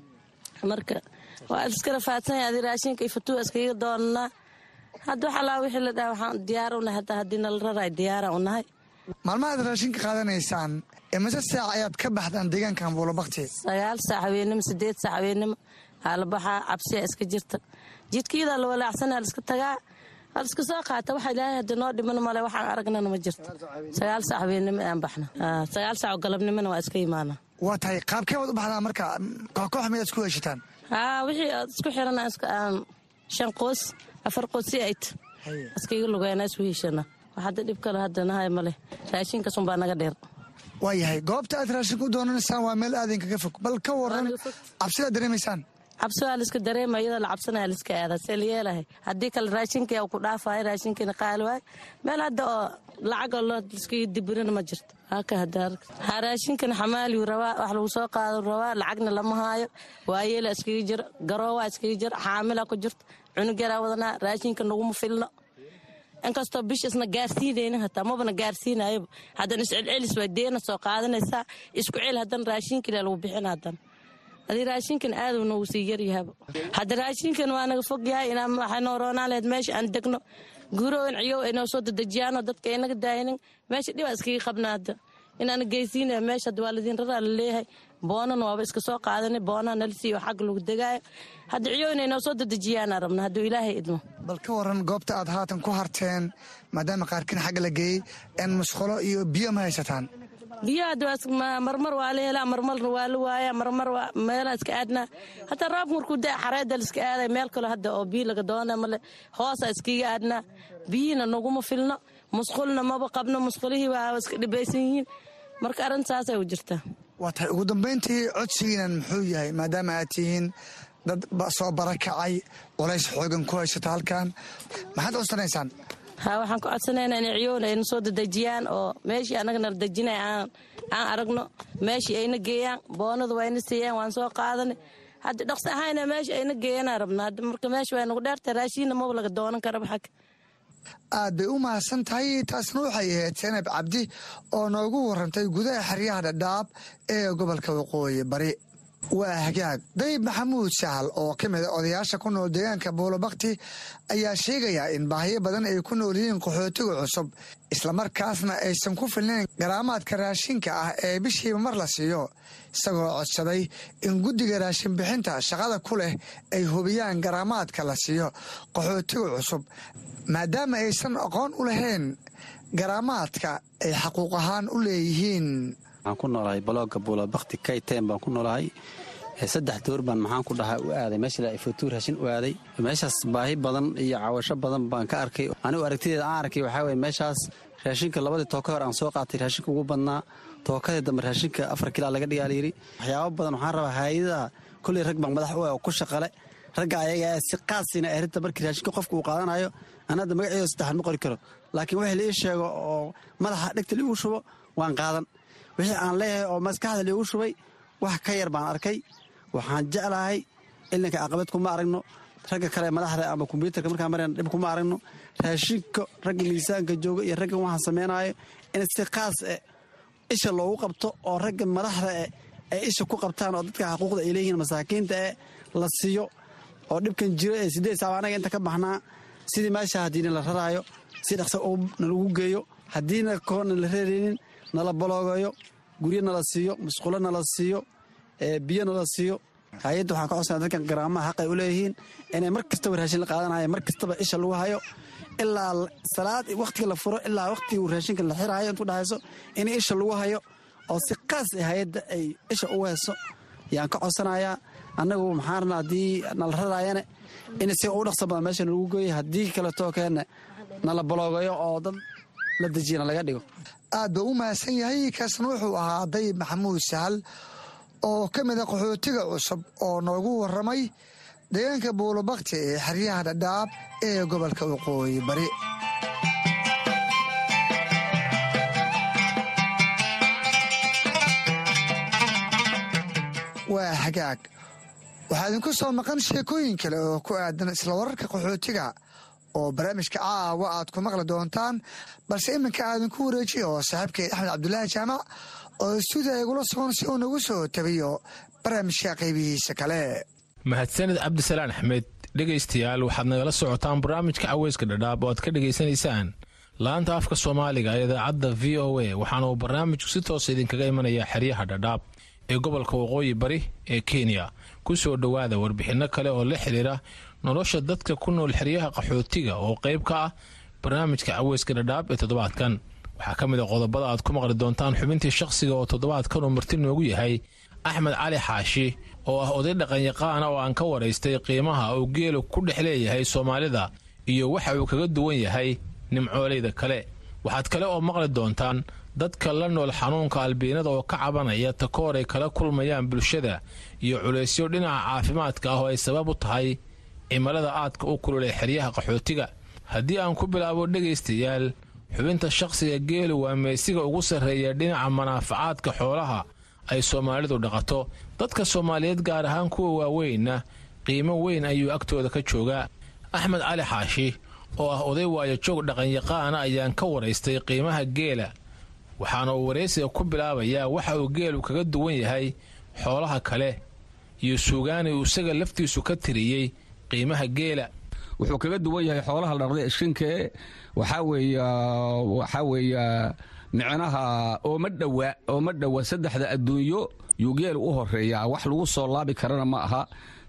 marka waa iska rafaadsanaya adi raashinka iyo fatuwa iskaga doonanaa hadda wax allaa wixii la dhaha waxaan diyaar u nahay hataa haddii nala raraay diyaara u nahay maalmahaad raashinka qaadanaysaan imise saac ayaad ka baxdaan deegaankan buulobakti sagaal saac habeennimo sideed saac habeennimo haalabaxaa cabsiya iska jirta jidkiidaa la walaacsanaa laiska tagaa hal iska soo qaata waxa ilaahay hadda noo dhiman male waxaan aragnana ma jirto sagaal saac habeennimo aan baxna sagaal saac oo galabnimona waa iska imaana waa tahay qaabkee waad u baxdaa marka kooxkoox miyaad isku heshataan haa wixii aad isku xirana shan qoos afar qoos si ayt iskaga lugeena isu heshana wax hadda dhib kale hadda nahay male raashinkasunbaa naga dheer waa yahay goobta aad raashinka u doonanaysaan waa meel aadin kaga fog bal ka waran cabsidaad dareemaysaan cabsi waa laiska dareema iyadoo la cabsanaya laiska aadaa see la yeelahay haddii kale raashinka ku dhaafayo raashinkiina qaali waayo meel hadda oo lacagoo loo iskaga dibirina ma jirto haka hadda ha raashinkan xamaaliyu rabaa wax lagu soo qaado rabaa lacagna lama haayo waayeela iskaga jiro garoowaa iskaga jiro xaamila ku jirto cunug yaraa wadanaa raashinka naguma filno inkastoo bish isna gaarsiinayna hataa mabana gaarsiinayaba haddana iscelcelis waa deena soo qaadanaysaa isku cel haddana raashinkile lagu bixin haddana adii raashinkan aaduu noogu sii yaryahaba hadda raashinkan waa naga fog yahay inaa waxay noo roonaan laheyd meesha aan degno guurooyin ciyow ay noo soo dedejiyaanoo dadka aynaga daayinin meesha dhibaa iskaga qabna hadda inaana geysiinaya meesha hadda waa ladiin raraa la leeyahay boonan waaba iska soo qaadanay boonaa nala siiyo xagga lagu degaayo hadda ciyow inay noo soo dedejiyaana rabna hadduu ilaahay idmo bal ka waran goobta aad haatan ku harteen maadaama qaarkiin xagga la geeyey een musqulo iyo biyo ma haysataan biyo marmar waa la helaa marmarna waa la waaya marmar meelaa iska aadnaa hataa roobka markuu da xareeda laiska aaday meel kale hadda oo biyo laga doona male hoosaa iskaga aadnaa biyihina naguma filno musqulna maba qabno musqulihii waa iska dhibaysan yihiin marka arrintaasay u jirtaa waa tahay ugu dambayntii codsigiinan muxuu yahay maadaama aad tihiin dad soo barakacay culays xoogan ku haysata halkan maxaad codsanaysaan ha waxaan ku codsanaynaa inay ciyown ayna soo dedejiyaan oo meeshii annaga nala dejinay aan aragno meeshii ayna geeyaan boonadu wayna siiyaan waan soo qaadanay hadda dhaqsi ahayna meesha ayna geeyanaa rabna hadda marka meesha waa nagu dheertay raashiinna maba laga doonan karaba xag aad bay u mahadsan tahay taasna waxay ahayd senab cabdi oo noogu warantay gudaha xeryaha dhadhaab ee gobolka waqooyi bari waa hagaag dayib maxamuud sahal oo ka mid a odayaasha ku nool deegaanka buulobakti ayaa sheegaya in baahiyo badan ay ku nool yihiin qaxootiga cusub islamarkaasna aysan ku filnayn garaamaadka raashinka ah ee bishiiba mar la siiyo isagoo codsaday in guddiga raashin bixinta shaqada ku leh ay hubiyaan garaamaadka la siiyo qaxootiga cusub maadaama aysan aqoon u lahayn garaamaadka ay xaquuq ahaan u leeyihiin waxaan ku noolahay balooga buulabakti kayten baan ku noolahay saddex door baan maxaan ku dhahaa u aaday meesha fotuur hashin u aaday meeshaas baahi badan iyo cawasho badan baan ka arkay anigu aragtideeda aan arkay waxaa weye meeshaas raashinka labadii tooka hor aan soo qaatay raashinka ugu badnaa tookadii dambe raashinka afar kilaa laga dhigaa layidhi waxyaabo badan waxaan rabaa haayadaha kolley rag baan madax u ah oo ku shaqale ragga ayaga si qaasina arrinta markii raashinka qofka uu qaadanayo aan hadda magaceedo saddexan ma qori karo laakiin wixii la ii sheego oo madaxa dhegta liigu shubo waan qaadan wixii aan leeyahay oo maskaxda liigu shubay wax ka yar baan arkay waxaan jeclahay ilinka aqabad kuma aragno ragga kale madaxda ama kombyuutarka markaan marayna dhib kuma aragno raashinka ragga miisaanka jooga iyo raggan waxaan samaynayo in si khaas eh isha loogu qabto oo ragga madaxda eh ay isha ku qabtaan oo dadka xuquuqda ay leeyihiin masaakiinta eh la siiyo oo dhibkan jiro ee sideed saaba anaga inta ka baxnaa sidii meesha haddiina la raraayo si dhaqsa nalagu geeyo haddiina koona la reeraynin nala baloogayo guryo nala siiyo musqulo nala siiyo biyo nala siiyo hay-adda waxaan ka codsana dadkan garaamaha xaq ay u leeyihiin inay mar kastaba raashin la qaadanayo mar kastaba isha lagu hayo ilaa salaad wakhtiga la furo ilaa wakhtiga raashinka la xiraayo intu dhexayso in isha lagu hayo oo si qaas ah hay-adda ay isha ugu hayso yaan ka codsanayaa annagu maxaan rabnaa haddii nala raraayane in si ugu dhaqso badan meesha nalagu geeyo haddii kaletoo keenne nala baloogayo oo dad la dejiyana laga dhigo aad buu u mahadsan yahay kaasna wuxuu ahaa dayib maxamuud sahal oo ka mida qaxootiga cusub oo noogu warramay deegaanka buulobakti ee xeryaha dhadhaab ee gobolka waqooyi bari waa hagaag waxaa idinku soo maqan sheekooyin kale oo ku aadan isla wararka qaxootiga oo barnaamijka caawa aad ku maqli doontaan balse iminka aadinku wareejiya oo saaxiibkeed axmed cabdulaahi jaamac oo stuudiya igula sugan si uu nagu soo tabiyo barnaamijka qaybihiisa kale mahadsanid cabdisalaan axmed dhegaystayaal waxaad nagala socotaan barnaamijka caweyska dhadhaab oo aad ka dhegaysanaysaan laanta afka soomaaliga ee idaacadda v o a waxaana uu barnaamijku si toosa idinkaga imanayaa xeryaha dhadhaab ee gobolka waqooyi bari ee kenya ku soo dhowaada warbixinno kale oo la xidhiira nolosha dadka ku nool xeryaha qaxootiga oo qayb ka ah barnaamijka caweyska dhadhaab ee toddobaadkan waxaa ka mid a qodobada aad ku maqli doontaan xubintii shakhsiga oo toddobaadkan uu marti noogu yahay axmed cali xaashi oo ah oday dhaqanyaqaana oo aan ka waraystay qiimaha uu geelu ku dhex leeyahay soomaalida iyo waxa uu kaga duwan yahay nimcooleyda kale waxaad kale oo maqli doontaan dadka la nool xanuunka albiinada oo ka cabanaya takoor ay kala kulmayaan bulshada iyo culaysyo dhinaca caafimaadka ah oo ay sabab u tahay cimilada aadka u kululay xeryaha qaxootiga haddii aan ku bilaabo dhegaystayaal xubinta shakhsiga geelu waa meesiga ugu sarreeya dhinaca manaafacaadka xoolaha ay soomaalidu dhaqato dadka soomaaliyeed gaar ahaan kuwa waaweynna qiimo weyn ayuu agtooda ka joogaa axmed cali xaashi oo ah oday waayajoog dhaqanyaqaana ayaan ka waraystay qiimaha geela waxaana uu waraysiga ku bilaabayaa waxa uu geelu kaga duwan yahay xoolaha kale iyo suugaani uu isaga laftiisu ka tiriyey qiimaha geela wuxuu kaga duwan yahay xoolaha ladhaqda ishinkee waxaa weeya waxaa weeya micnaha ooma dhowa ooma dhowa saddexda adduunyo yuu geelu u horeeyaa wax lagu soo laabi karana ma aha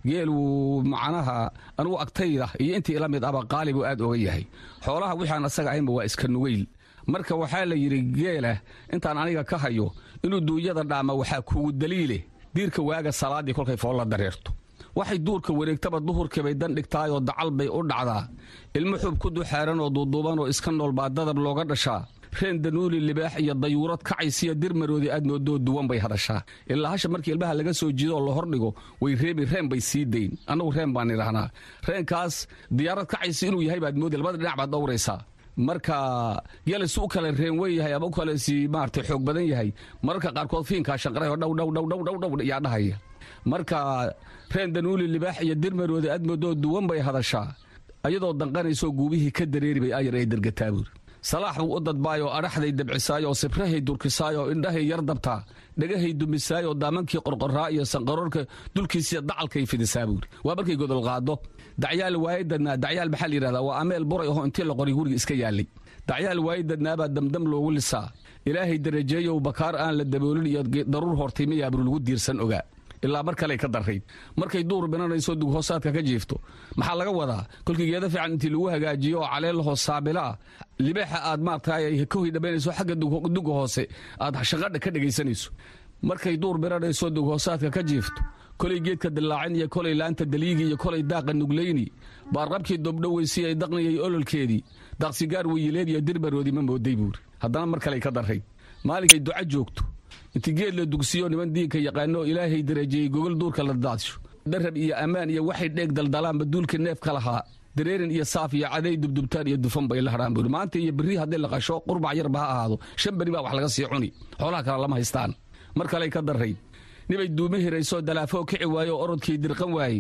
geelu macnaha anugu agtayda iyo intii ila mid aba qaali buu aad oga yahay xoolaha wixaan asaga ahaynba waa iska nugayl marka waxaa la yidhi geela intaan aniga ka hayo inuu duunyada dhaama waxaa kugu daliile diirka waaga salaaddii kolkay foolla dareerto waxay duurka wareegtaba duhurkiibay dan dhigtaayoo dacal bay u dhacdaa ilmo xub ku duxaaran oo duuduuban oo iska nool baa dadab looga dhashaa reen danuuli libaax iyo dayuurad kacaysiya dirmaroodii aad moodoo duwan bay hadashaa ilaa hasha markii ilmaha laga soo jiido oo la hordhigo way reebi reen bay sii dayn annagu reen baan idhahnaa reenkaas diyaarad kacaysi inuu yahay baad moodi labada dhinac baad dhowraysaa marka gelis u kale reen wen yahay ama u kale si maarata xoog badan yahay mararka qaarkood fiinkaa shanqarayoo dhowdhowdhowdhowdhow yaa dhahaya marka reen danuuli libaax iyo dirmaroodi aad moodoo duwan bay hadashaa ayadoo danqanaysoo guubihii ka dareeri bay ayar ay dergataa buuri salaax buu u dadbaayoo adhaxday dabcisaayoo sibrahay durkisaayoo indhahay yar dabtaa dhagahay dumisaayoo daamankii qorqoraa iyo sanqaroorka dulkiisiya dacalkay fidisaa buuri waa markay godol qaado dacyaal waayadadnaa dacyaal maxaa la yidhahdaa waa ameel buray aho intii la qoray guriga iska yaallay dacyaal waayadadnaabaa damdam loogu lisaa ilaahay darajeeyow bakaar aan la daboolin iyo daruur hortaymayaabru lagu diirsan ogaa ilaa mar kaley ka darrayd markay duur binanayso dughoosaadka ka jiifto maxaa laga wadaa kolkii geeda fiican intii lagu hagaajiyo oo caleelahoo saabila ah libaaxa aad maaragtay ka hoydhabaynayso xagga duga hoose aad shaqadha ka dhegaysanayso markay duur binanayso dughoosaadka ka jiifto kolay geedka dillaacin iyo kolay laanta daliigi iyo kolay daaqa nugleyni baarqabkii dobdhoweysi ay daqniyay ololkeedii daaqsigaar weyileed iyo dirbaroodii ma mooday buuri haddana mar kaley ka darrayd maalinkay duca joogto inti geed la dugsiyo niman diinka yaqaanoo ilaahay darajeeyey gogol duurka la daadsho darab iyo ammaan iyo waxay dheeg daldalaanba duulka neefka lahaa dareerin iyo saaf iyo caday dubdubtaan iyo dufan bay la hadhaan buuri maanta iyo berri haddii la qasho qurbac yarba ha ahaado shan beri baa wax laga sii cuni xoolaha kale lama haystaan mar kaley ka darrayd nibay duumo hiraysoo dalaafoo kici waayo oo orodkii dirqan waayey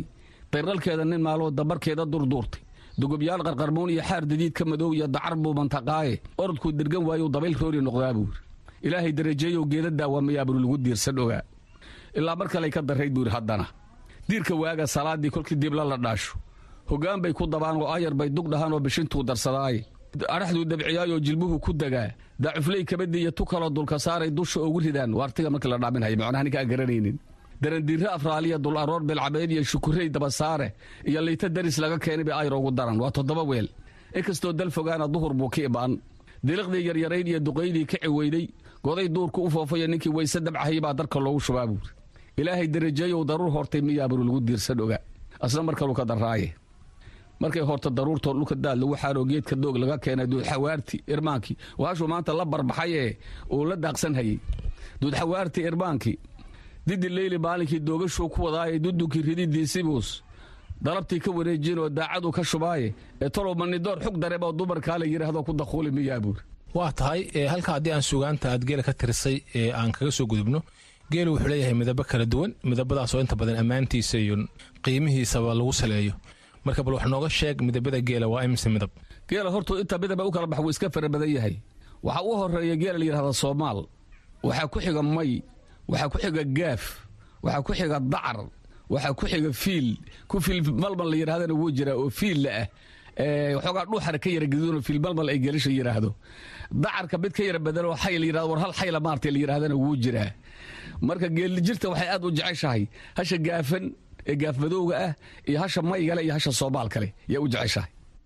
dayrqalkeeda nin maaloo dabarkeeda durduurtay dugubyaal qarqarmoon iyo xaar dadiid ka madow iyo dacar buu mantaqaaye orodkuu dirgan waayuu dabayl roori noqdaa buu yidhi ilaahay darajeeyow geeda daawamayaa buru lagu diirsan ogaa ilaa mar kaley ka darrayd buu yidhi haddana diirka waaga salaaddii kolkii dibla la dhaasho hoggaan bay ku dabaan oo ayar bay dug dhahaan oo bishintuu darsadaaye adhaxduu dabciyaayoo jilbuhu ku degaa daacufley kabadii iyo tu kaloo dulka saaray dusha ugu ridaan waartiga markii la dhaaminhaya macnaha ninka aan garanaynin darandiirre afraaliya dul aroor beelcabeed iyo shukurey dabasaare iyo liita daris laga keenay bay ayar ugu daran waa toddoba weel inkastoo dal fogaana duhur buu ka ibaan diliqdii yaryarayd iyo duqaydii ka ciweyday goday duurka u foofaya ninkii weyse dabcahayay baa darka loogu shubaa buuri ilaahay darajeeyow daruur hortay miyaa buru lagu diirsan ogaa asna mar kaluu ka darraaye markay horta daruurtoo dhulka daad lagu xaaroo geedka doog laga keenay duudxawaarti irmaankii waashuu maanta la barbaxay ee uu la daaqsan hayey duudxawaarti irmaankii didi leyli maalinkii doogashuu ku wadaaye dudunkii rididiisibuus dalabtii ka wareejin oo daacadu ka shubaaye ee talow manidoor xug dareeboo dumarkaa la yidhaahdo ku dakuuli miyaa buuri waa tahay halka haddii aan sugaanta aad geela ka tirisay ee aan kaga soo gudubno geelu wuxuu leeyahay midabo kala duwan midabadaasoo inta badan ammaantiisa iyo qiimihiisaba lagu saleeyo marka bal wax nooga sheeg midabada geela waa imise midab geela hortuu inta midaba u kala bax wuu iska fara badan yahay waxaa u horeeya geela la yidhahda soomaal waxaa ku xiga may waxaa ku xiga gaaf waxaa ku xiga dacar waxaa ku xiga fiil ku fiil malmal la yidhahdana wuu jiraa oo fiilla ah waxoogaa dhuuxara ka yara gaduudoo fiil malmal ay geelisha yidhaahdo dacarka mid ka yara badan oo xay la yidhahdo war hal xayla maartay la yidhahdana wuu jiraa marka geelijirta waxay aad u jeceshahay hasha gaafan ee gaafmadowga ah iyo hasha maygale iyo hasha soomaal kale yaa u jeceshahay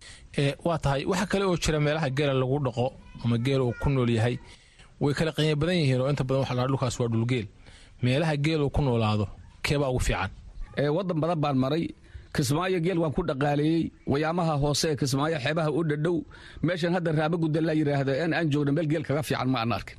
waa tahay waxa kale oo jira meelaha geela lagu dhaqo ama geela uu ku nool yahay way kala qiimo badan yihiin oo inta badan waxa la dhulkaas waa dhulgeel meelaha geel uu ku noolaado keebaa ugu fiican waddan badan baan maray kismaayo geel waan ku dhaqaaleeyey wayaamaha hoose ee kismaayo xeebaha u dhadhow meeshan hadda raabagudda la yidhaahdo in aan joogno meel geel kaga fiican ma aan arkin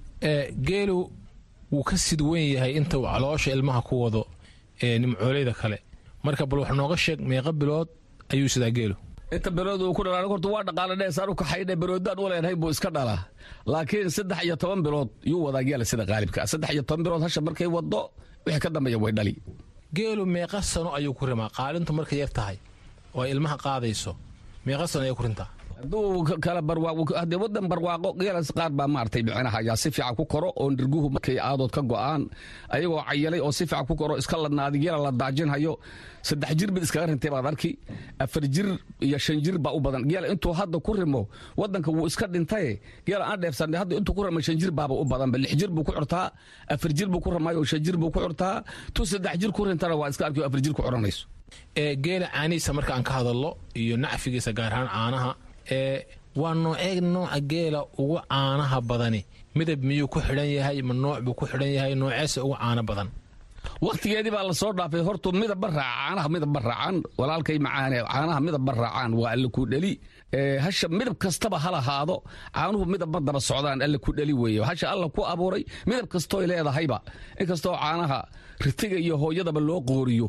geelu wuu ka sid weyn yahay inta uu caloosha ilmaha ku wado ee nimcooleyda kale marka bal wax nooga sheeg meeqa bilood ayuu sidaa geelu inta bilood uu ku dhalaa horta waa dhaqaala dheesaan u kaxaydhe biloodaan u leenahay buu iska dhalaa laakiin saddex iyo toban bilood yuu wadaa geela sida qaalibka saddex iyo toban bilood hasha markay waddo wixii ka dambeeya way dhali geelu meeqa sano ayuu ku rimaa qaalintu markay yar tahay oo ay ilmaha qaadayso meeqa sano ayay ku rintaa hadduu kala barwaaqo wadan barwaaqo geelas qaar baa maartay micnaha ayaa si fiican ku koro oo ndirguhu markay aadood ka go'aan ayagoo cayalay oo si fiican ku koro iska ladnaaday geela la daajinhayo saddex jir mid iskaga rintay baad arki afar jir iyo shan jir baa u badan geela intuu hadda ku rimo wadanka wuu iska dhintaye geela aan dheefsanay hadda intuu ku rimo shan jir baaba u badanba lix jir buu ku curtaa afar jir buu ku ramayo shan jir buu ku curtaa tu saddex jir ku rintana waa iska arki afar jir ku curanayso geela caanihiisa marka aan ka hadallo iyo nacfigiisa gaar ahaan caanaha ee waa noocee nooca geela ugu caanaha badani midab miyuu ku xidhan yahay ma nooc buu ku xidhan yahay nooceese ugu caano badan wakhtigeedii baa la soo dhaafay hortu midabba raaca caanaha midabba raacaan walaalkay macaane caanaha midabba raacaan waa alle ku dheli hasha midab kastaba ha lahaado caanuhu midabma daba socdaan alle ku dheli weeye hasha alla ku abuuray midab kastooy leedahayba inkastoo caanaha ritiga iyo hooyadaba loo qooriyo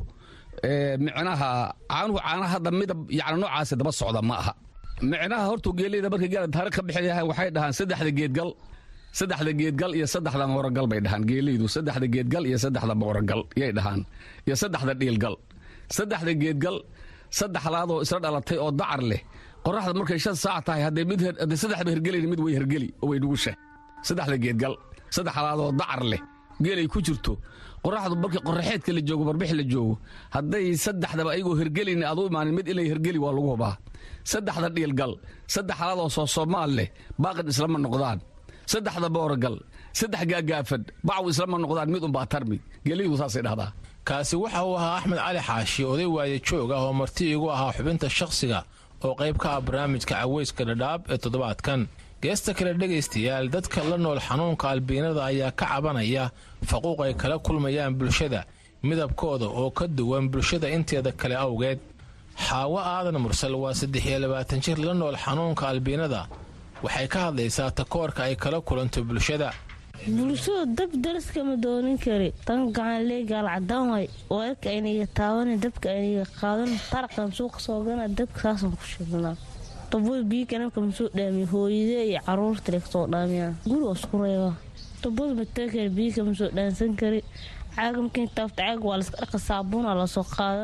micnaha caanuhu caanaha hadda midab yani noocaasi daba socda ma aha micnaha hortuu geeleyda markay geela taariikh ka bixiyahay waxay dhahaan saddexda geedgal saddexda geedgal iyo saddexda mooragal bay dhahaan geeleydu saddexda geedgal iyo saddexda mooragal yay dhahaan iyo saddexda dhiilgal saddexda geedgal saddexlaadoo isla dhalatay oo dacar leh qoraxda markay shan saac tahay hadday mid hadday saddexba hergelayna mid way hergeli oo way nugusha saddexda geedgal saddexlaadoo dacar leh geelay ku jirto qoraxdu markii qoraxeedka la joogo barbix la joogo hadday saddexdaba ayagoo hergelayna aad u imaanin mid inay hergeli waa lagu hubaa saddexda dhiilgal saddex halaadoo soo soomaal leh baaqid islama noqdaan saddexda booragal saddex gaagaafan bacw islama noqdaan mid unbaa tarmi geelidu saasay dhahdaa kaasi waxa uu ahaa axmed cali xaashi oday waaye joog ah oo marti igu ahaa xubinta shakhsiga oo qayb ka ah barnaamijka caweyska dhadhaab ee toddobaadkan geesta kale dhegaystayaal dadka la nool xanuunka albiinada ayaa ka cabanaya faquuq ay kala kulmayaan bulshada midabkooda oo ka duwan bulshada inteeda kale awgeed xaawo aadan mursal waa saddex iyo labaatan jir la nool xanuunka albiinada waxay ka hadlaysaa takoorka ay kala kulanto bulshada bulshadu dab daraskama doonin kari tan gacanlee gaalcadaan way weerka ayniga taawana dabka ayniga qaadan taraqan suuqa soogana dabka saasaan ku shidnaa daboy biyo kanabka masoo dhaamiya hooyadee iyo caruurta le kasoo dhaamiyaa guri waa isku reebaa dabada matee kari biyo kama soo dhaansan kari caaga markii taafta caaga waa laska dhaqa saabuuna lasoo qaadana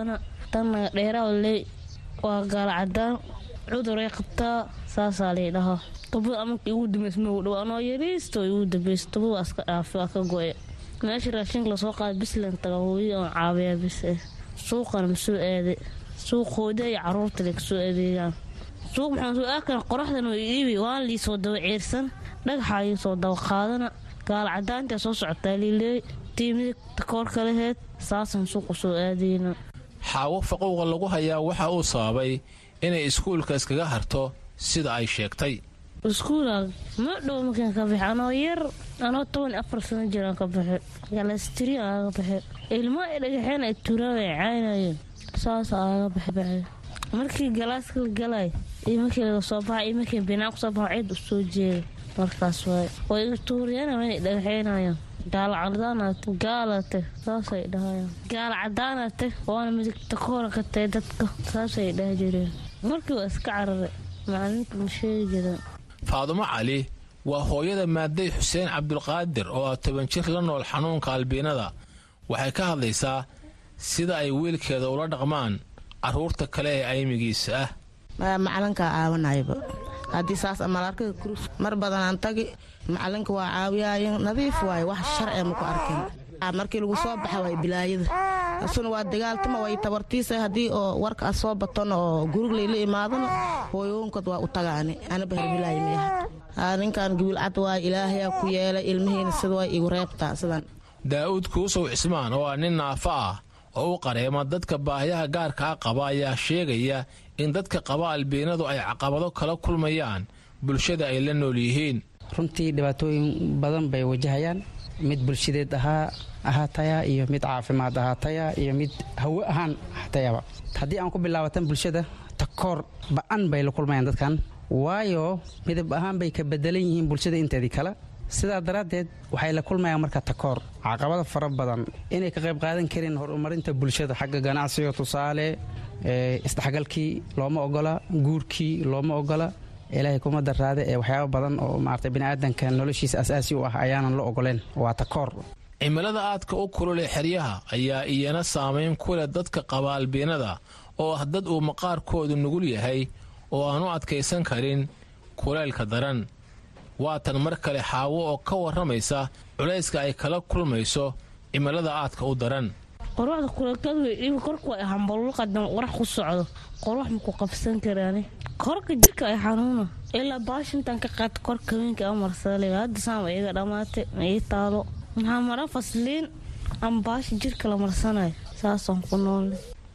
tanna dheeraa ley waa gaala cadaan cuduray qabtaa saasaa lay dhahaa tobada amarka igu dambeysma u dhow anoo yariisto igu dambeysa tobada waa iska dhaafi waa ka go-e meesha raashinka lasoo qaada bislan taga hooyada oon caabiyaa bis eh suuqana masoo aade suuqooda iyo caruurta lay kasoo adeegaan suuq maxaan soo aakana qoraxdan oo iibi waan liisoo daba ceersan dhagaxaa iisoo daba qaadana gaala cadaantaa soo socotaa liileey tiimida takoorka laheed saasaan suuqa soo aadayna xaawo faquuqa lagu hayaa waxa uu sababay inay iskuulka iskaga harto sida ay sheegtay iskuula ma dhow markaan ka baxay anoo yar anoo toban afar sano jiraan ka baxay galastiri aaga baxay ilmo ay dhagaxeen ay turaan ay caynayeen saas aaga baxbaxay markii galaaska la galay iyo markii laga soo baxay iyo markii binaan kusoo baxo cid u soo jeeda markaas waay way iga tuuriyaan waa inay dhagaxeynayaan gaala cadaanate gaalate saasay dhahayaan gaala cadaanate waana midigta koora ka tahay dadka saasay dhaha jireen markii waa iska cararay macalinka ma sheegi jireen faadumo cali waa hooyada maaday xuseen cabdulqaadir oo ah toban jir la nool xanuunka albiinada waxay ka hadlaysaa sida ay wiilkeeda ula dhaqmaan carruurta kale ee aymigiisa ah macalinkaa caawanayba haddii saas malaarkada kurus mar badanaan tagi macalinka waa caawiyaayen nadiif waaye wax sharci maku arkin markii lagu soo baxa waay bilaayada asuna waa dagaaltama way tabartiisa haddii oo warka a soo batona oo gurug layla imaadana hooyoonkod waa u tagaani anaba herbilaay miyaha ninkan gabilcad waay ilaahayaa ku yeelay ilmihiina sida way igu reebtaa sidan daa'uud kuusow cismaan oo ah nin naafo ah oo u qareema dadka baahiyaha gaarka a qaba ayaa sheegaya in dadka qaba albiinadu ay caqabado kala kulmayaan bulshada ay la nool yihiin runtii dhibaatooyin badan bay wajahayaan mid bulshadeed ahaa ahaataya iyo mid caafimaad ahaataya iyo mid hawo ahaan ahaatayaba haddii aan ku bilaabatan bulshada takoor ba'an bay la kulmayaan dadkan waayo midab ahaan bay ka bedelan yihiin bulshada inteedii kale sidaa daraaddeed waxay la kulmayaan marka takoor caqabada fara badan inay ka qayb qaadan karin horumarinta bulshada xagga ganacsiga tusaale isdhexgalkii looma ogola guurkii looma ogola ilaahay kuma daraade ee waxyaaba badan oo maarata biniaadanka noloshiisa asaasi u ah ayaanan la ogoleen waa takoor cimilada aadka u kulule xeryaha ayaa iyana saamayn ku leh dadka qaba albiinada oo ah dad uu maqaarkoodu nugul yahay oo aan u adkaysan karin kuleylka daran waatan mar kale xaawo oo ka warramaysa culayska ay kala kulmayso cimilada aadka u daran qorwaxda kuleekadu ibi korku ay hambalulqadan qorax ku socdo qorwax maku qabsan karaani korka jirka ay xanuuna ilaa baashintan ka qaata korka haweenka a marsale hadda saama iga dhammaatay ma ii taalo maxaa mara fasliin ama baashi jirka la marsanayo saasaan ku noole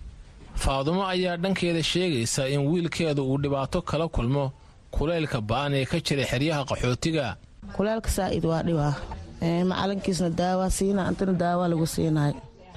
faadumo ayaa dhankeeda sheegaysa in wiilkeedu uu dhibaato kala kulmo kuleylka ba'an ee ka jira xeryaha qaxootiga kuleelka saa'id waa dhibaa macalinkiisna daawaa siina antana daawaa lagu siinahay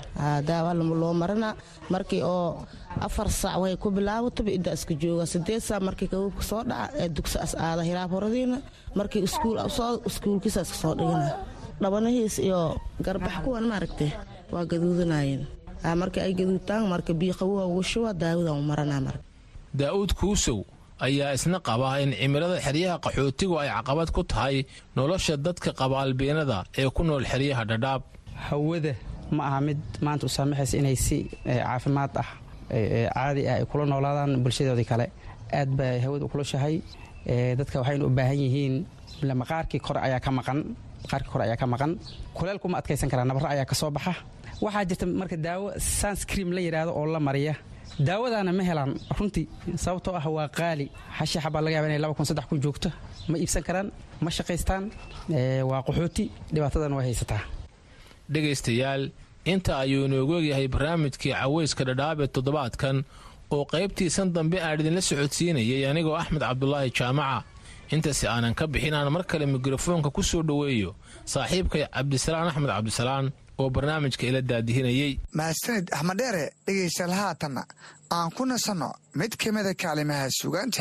daawa loo marina markii oo afar saac way ku bilaawataba idda iska jooga sideed saac markii kawubka soo dhaca ee dugsi as aada hiraab horadiina markii iskuul soo iskuulkiisa iska soo dhigana dhabanahiis iyo garbax kuwan maaragtay waa gaduudanayeen markii ay gaduudtaan marka biiqawoha ugu shuba daawadan u marana marka daa'uud kuusow ayaa isna qaba in cimilada xeryaha qaxootigu ay caqabad ku tahay nolosha dadka qaba albiinada ee ku nool xeryaha dhadhaab hawada ma aha mid maanta u saamaxaysa inay si caafimaad ah caadi ah ay kula noolaadaan bulshadoodii kale aad bay hawada u kulushahay dadka waxaynu u baahan yihiin maqaarkii kore ayaa ka maqan maqaarkii kore ayaa ka maqan kuleelkuma adkaysan karaa nabarro ayaa ka soo baxa waxaa jirta marka daawo sanscream la yidhaahdo oo la mariya daawadaana ma helaan runtii sababtoo ah waa qaali hashi xabaa laga yaba inay laba kun saddex kun joogto ma iibsan karaan ma shaqaystaan waa qaxooti dhibaatadan way haysataa dhegaystayaal inta ayuu inoogu egyahay barnaamijkii caweyska dhadhaab ee toddobaadkan oo qaybtiisan dambe aan idinla socodsiinayay anigoo axmed cabdulaahi jaamaca intaasi aanan ka bixin aan mar kale mikrofoonka ku soo dhoweeyo saaxiibkay cabdisalaan axmed cabdisalaan oo barnaamijka ila daadihinayey mahadsanid axmed dheere dhegaystayaal haatanna aan ku nasanno mid ka mida kaalimaha sugaanta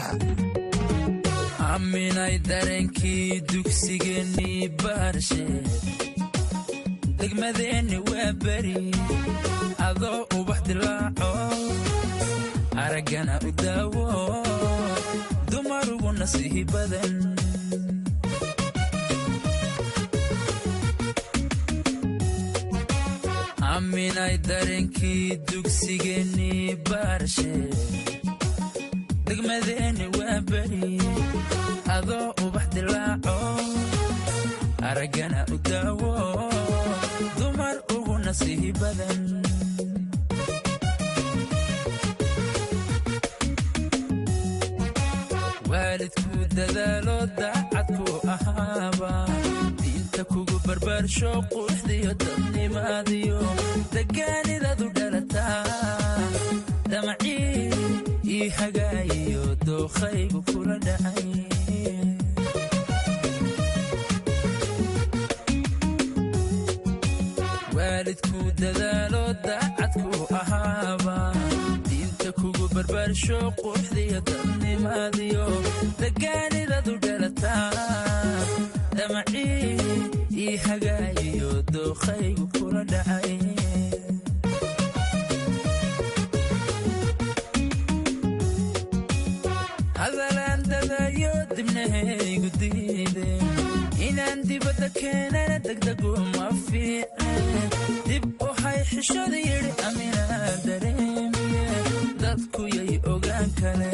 aminay dareenkii dugsigeennii baarshe degmadeenni waa beri adoo ubax dilaaco araggana u daawo dumarugu nasiihi badan aaminay dareenkii dugsigeennii baarshe degmadeenni waa beri adoo ubax dilaaco araggana u daawo dumar ugu nasiihi badan waalidku dadaalo daacadku ahaaba diinta kugu barbaarsho quruxdiyo dadnimaadiyo degaanidadu dhalataa damacii ii hagaayiyo dookhaygu kula dhacay waalidku dadaalo daacadku ahaaba diinta kugu barbaarsho quruxdiyo dadnimaadiyo degaanidadu dhalataa damacii ii hagaayiyo dookhaygu kula dhacay hadalaan dadayo dibnahaygu diide inaan dibadda keenana degdegu ma fiicne dib u hay xishada yidhi aminaa dareemiye dadku yay ogaan kale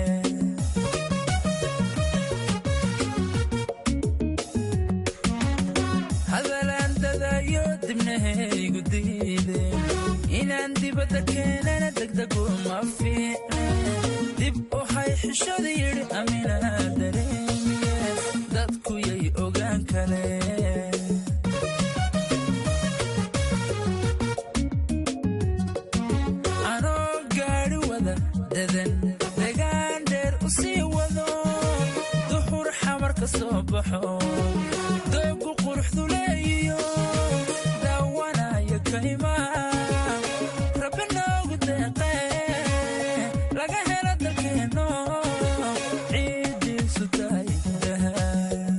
hadalaan dadayo dibnahaygu diide inaan dibadda keenana degdegu ma fiicne dib u hay xishada yidhi aminaa dareemiye dadku yay ogaan kale anoo gaadhi wada dadan degaan dheer u sii wado duxur xamar ka soo baxo doogu quruxdu leeyiyo daawanaya kaymaa rabbi noogu deeqee laga helo dalkeenno ciiddiisu tahay dahab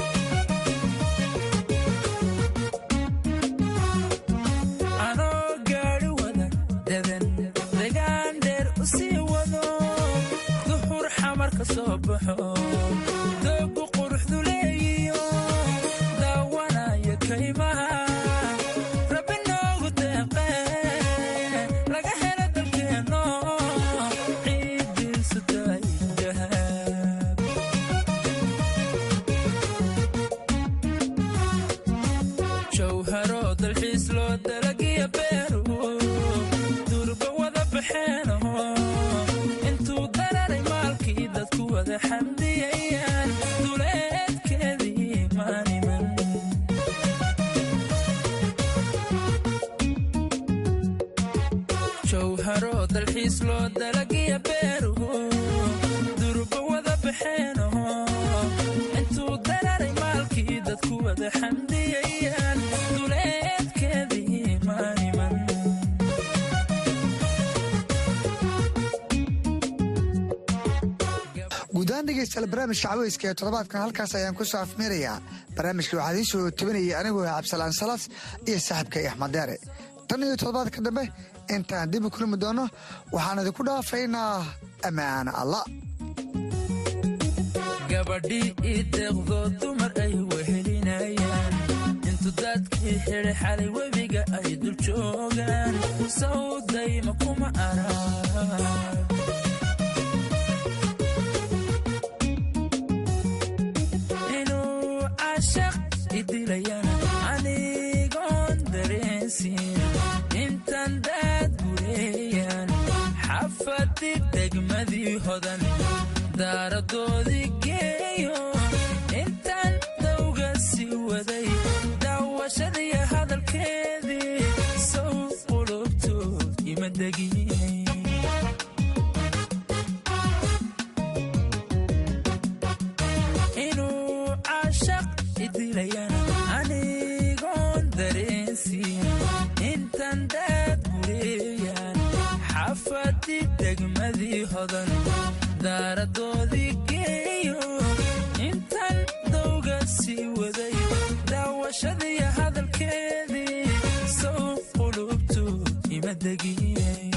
anoo gaadhi wada dadan degaan dheer u sii wado duxur xamar ka soo baxo doogu quruxdu leeyiyo daawanaya kaymaha rabbi noogu deeqee laga helo dalkeenno ciiddiisu tahay dahab jawharo dalxiis loo dalagiya beeru durba wada baxeeno intuu dararay maalkii dadku wada xamdiyayaan duleedkeedii maaniman jawharo dalxiis loo dalagiya beeru durba wada baxeeno intuu dararay maalkii dadku wada xamdiyayaan duleedkeedii maaniman guudahaan dhegeystayaal barnaamijka caweyska ee toddobaadkan halkaas ayaan ku soo afmeerayaa barnaamijka waxaa idiin soo tabinayay anigoo ah cabdisalaan salas iyo saaxiibkay axmed deere tan iyo toddobaadka dambe intaan dib u kulmi doono waxaan idinku dhaafaynaa ammaan alla gabadhii ii deeqdo dumar ay wehelinayaan intu dadkii xidhay xalay webiga ay dul joogaan sawdayma kuma arag inuu cashaq idilayana anigoon dareensiin intan daad gureeyaan xafadi degmadii hodan daaradoodii geeyo intaan dawga sii waday daawashadii hadalkeedii sow qulubtood ima degin inuu cashaq idilayana anigoon dareensiin intan daad gureeyaan xafadi degmadii hodan daaradoodii geeyo intan dawga sii waday daawashadii hadalkeedii sow qulubtood ima degin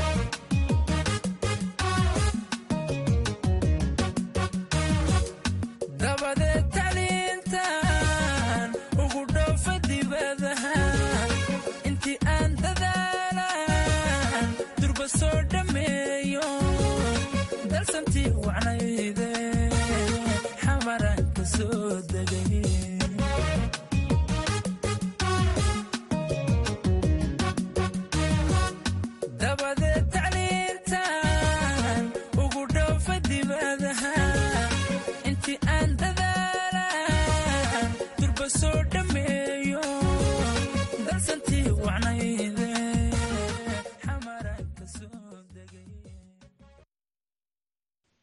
dabadeed taliintan ugu dhoofa dibadaha intii aan dhallintii wacnayde xamaraan ka soo degay dabadeed tacliirtaan ugu dhoofa dibadaha